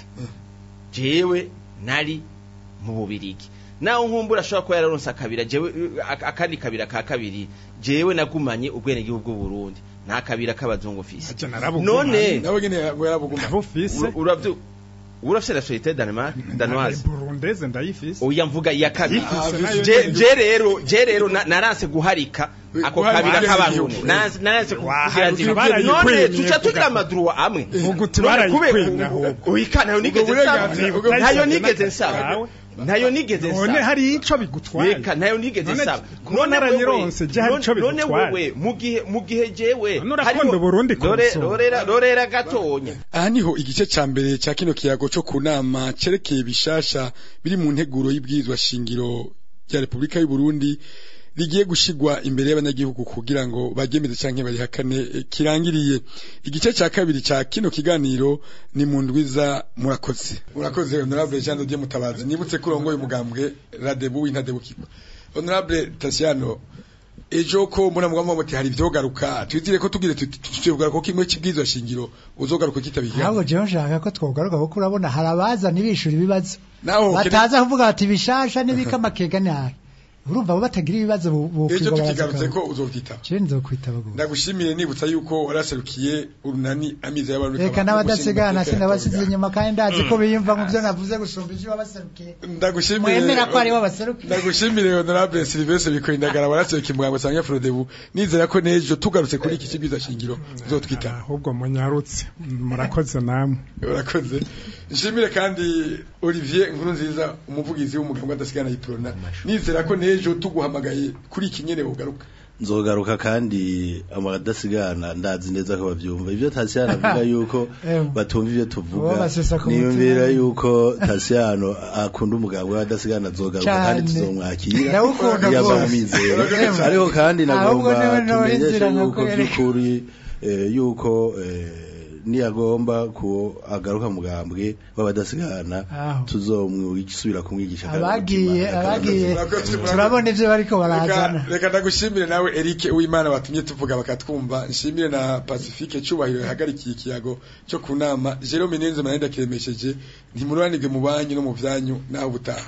C: jewe nari mu bubirigi naho nkumbura ashobora kuba yararonse akabira jewe ak- akandi kabira ka kabiri jewe nagumanye ubwene gihugu bw'u Burundi nta kabira k'abazungu fisi
D: Ati narabugumanye.
C: none
B: nawe nyene ngo yarabuguma
D: nabufise
C: ura- uravyo urafise nationalité Denmark danoise
D: burundeze ndayifise
C: oya mvuga iya kabiri
D: Yifise nayo
C: je
D: nyene.
C: je rero je rero na- naranse guharika ako
B: Guharika
C: kabira
B: ageze
C: k'abarundi
B: igihugu.
C: Naranse- naranse kugira
D: Waharika
C: nti
D: barayikwimye
C: none tuca tugira
D: kuga-
C: amadruwa amwe
D: Ubu uti
C: None
D: barayikwimye
C: kubera-
D: ahubwo.
C: Oya, ntayo nigeze
B: Ubwo burenganzira
C: nsaba
B: bwo-
C: ntayo
D: Bwahise
C: nigeze
D: n'akazi
C: nsaba
D: kawe.
C: ntayo nigeze
D: none
C: nsaba
D: hari ico bigutwaye
C: reka ntayo nigeze
D: None-
C: nsaba
D: kuba narayironse, je hari
C: none-
D: ico
C: none
D: bigutwaye.
C: wewe mu gihe mu gihe jewe
D: None urakunda Uburundi
C: Rore-
D: kurusha.
C: rorera rorera gatonya
B: aha niho igice ca mbere ca kino kiyago co ku nama cerekeye bishasha biri mu nteguro y'ibwirizwa shingiro rya Repubulika y'u Burundi rigiye gushigwa imbere y'abanyagihugu kugira ngo bagemeze canke barihakane eh, kirangiriye igice ca kabiri ca kino kiganiro ni mu ndwiza murakoze murakoze honorable Jean Dieu Mutabazi nibutse ko urongoye umugambwe Radebu w'intadebukirwa honorable Tasiano ejo ko mbona mugamba muti hari ivyogaruka twizire ko tugire tuzogaruka ko kimwe kibwirizwa shingiro uzogaruka kitabigira
E: ntabwo jewe nshaka ko twogaruka kuko urabona hari abaza ntibishyura ibibazo
B: naho
E: bataza kuvuga bati bishasha n'ibikamakega nabi urumva abo batagira ibibazo bu-
B: ejo
E: bukwiga
B: tukigarutse
E: baraza
B: ko uzovyitaba
E: jewe nzokwitaba gose
B: ndagushimire nibutsa yuko waraserukiye urunani amiza y'abantu
E: reka n'abadasigana sinabasize inyuma kandi ndazi ko biyumva mu byo navuze gusumba ivyo babaserukiye
B: ndagushimire
E: mwemera ko aribo baserukiye
B: ndagushimire honorable Sylvestre Bikoindagara waraserukiye muganga sanga Frodebu nizera ko nejo tugarutse kuri iki kibwiza shingiro uzotwitaba
D: ahubwo munyarutse murakoze namwe
B: urakoze nshimire kandi Olivier Nkuru nziza umuvugizi w'umuganga adasigana yiprona nizera ko nejo tuguhamagaye kuri iki nyene ugaruka
F: nzogaruka kandi amadasigana ndazi neza ko bavyumva ivyo Tasiano avuga yuko
E: Em.
F: batumva ivyo
E: Uwo
F: tuvuga
E: basesa ku
F: niyumvira
E: mutima.
F: yuko Tasiano akunda umugabo w'adasigana azogaruka kandi
E: Cane.
F: tuzomwakira
E: Ndawukunda
F: yaba
E: rwose.
F: umwizera
E: Em.
F: ariko kandi
E: Ahubwo
F: nagomba
E: niwe nawe
F: tumenyeshe
E: inzira
F: yuko
E: nkakwereka.
F: by'ukuri eh, yuko eh, niyagomba ko agaruka mugambwe w'abadasigana
E: Aho.
F: tuzomwisubira kumwigisha
E: abagiye abagiye
B: Murakoze, murakoze.
E: turabona ivyo bariko
B: Reka-
E: barazana
B: reka ndagushimire nawe Eric Uwimana watumye tuvuga bakatwumva nshimire na Pacifique cyubahiro yahagarikiye ikiyago cyo ku nama Jerome Nenze manenda kiremesheje ntimuranirwe mu banyu no mu vyanyu naho butaha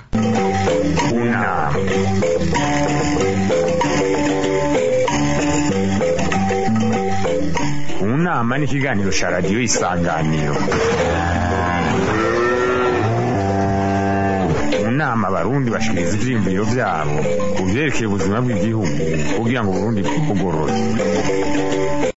A: Una. Unama ni ikiganiro cya radiyo isanganiro mu nama abarundi bashikiriza ivyiyumviro vyabo ku vyerekeye ubuzima bw'igihugu kugira ngo uburundi bugorore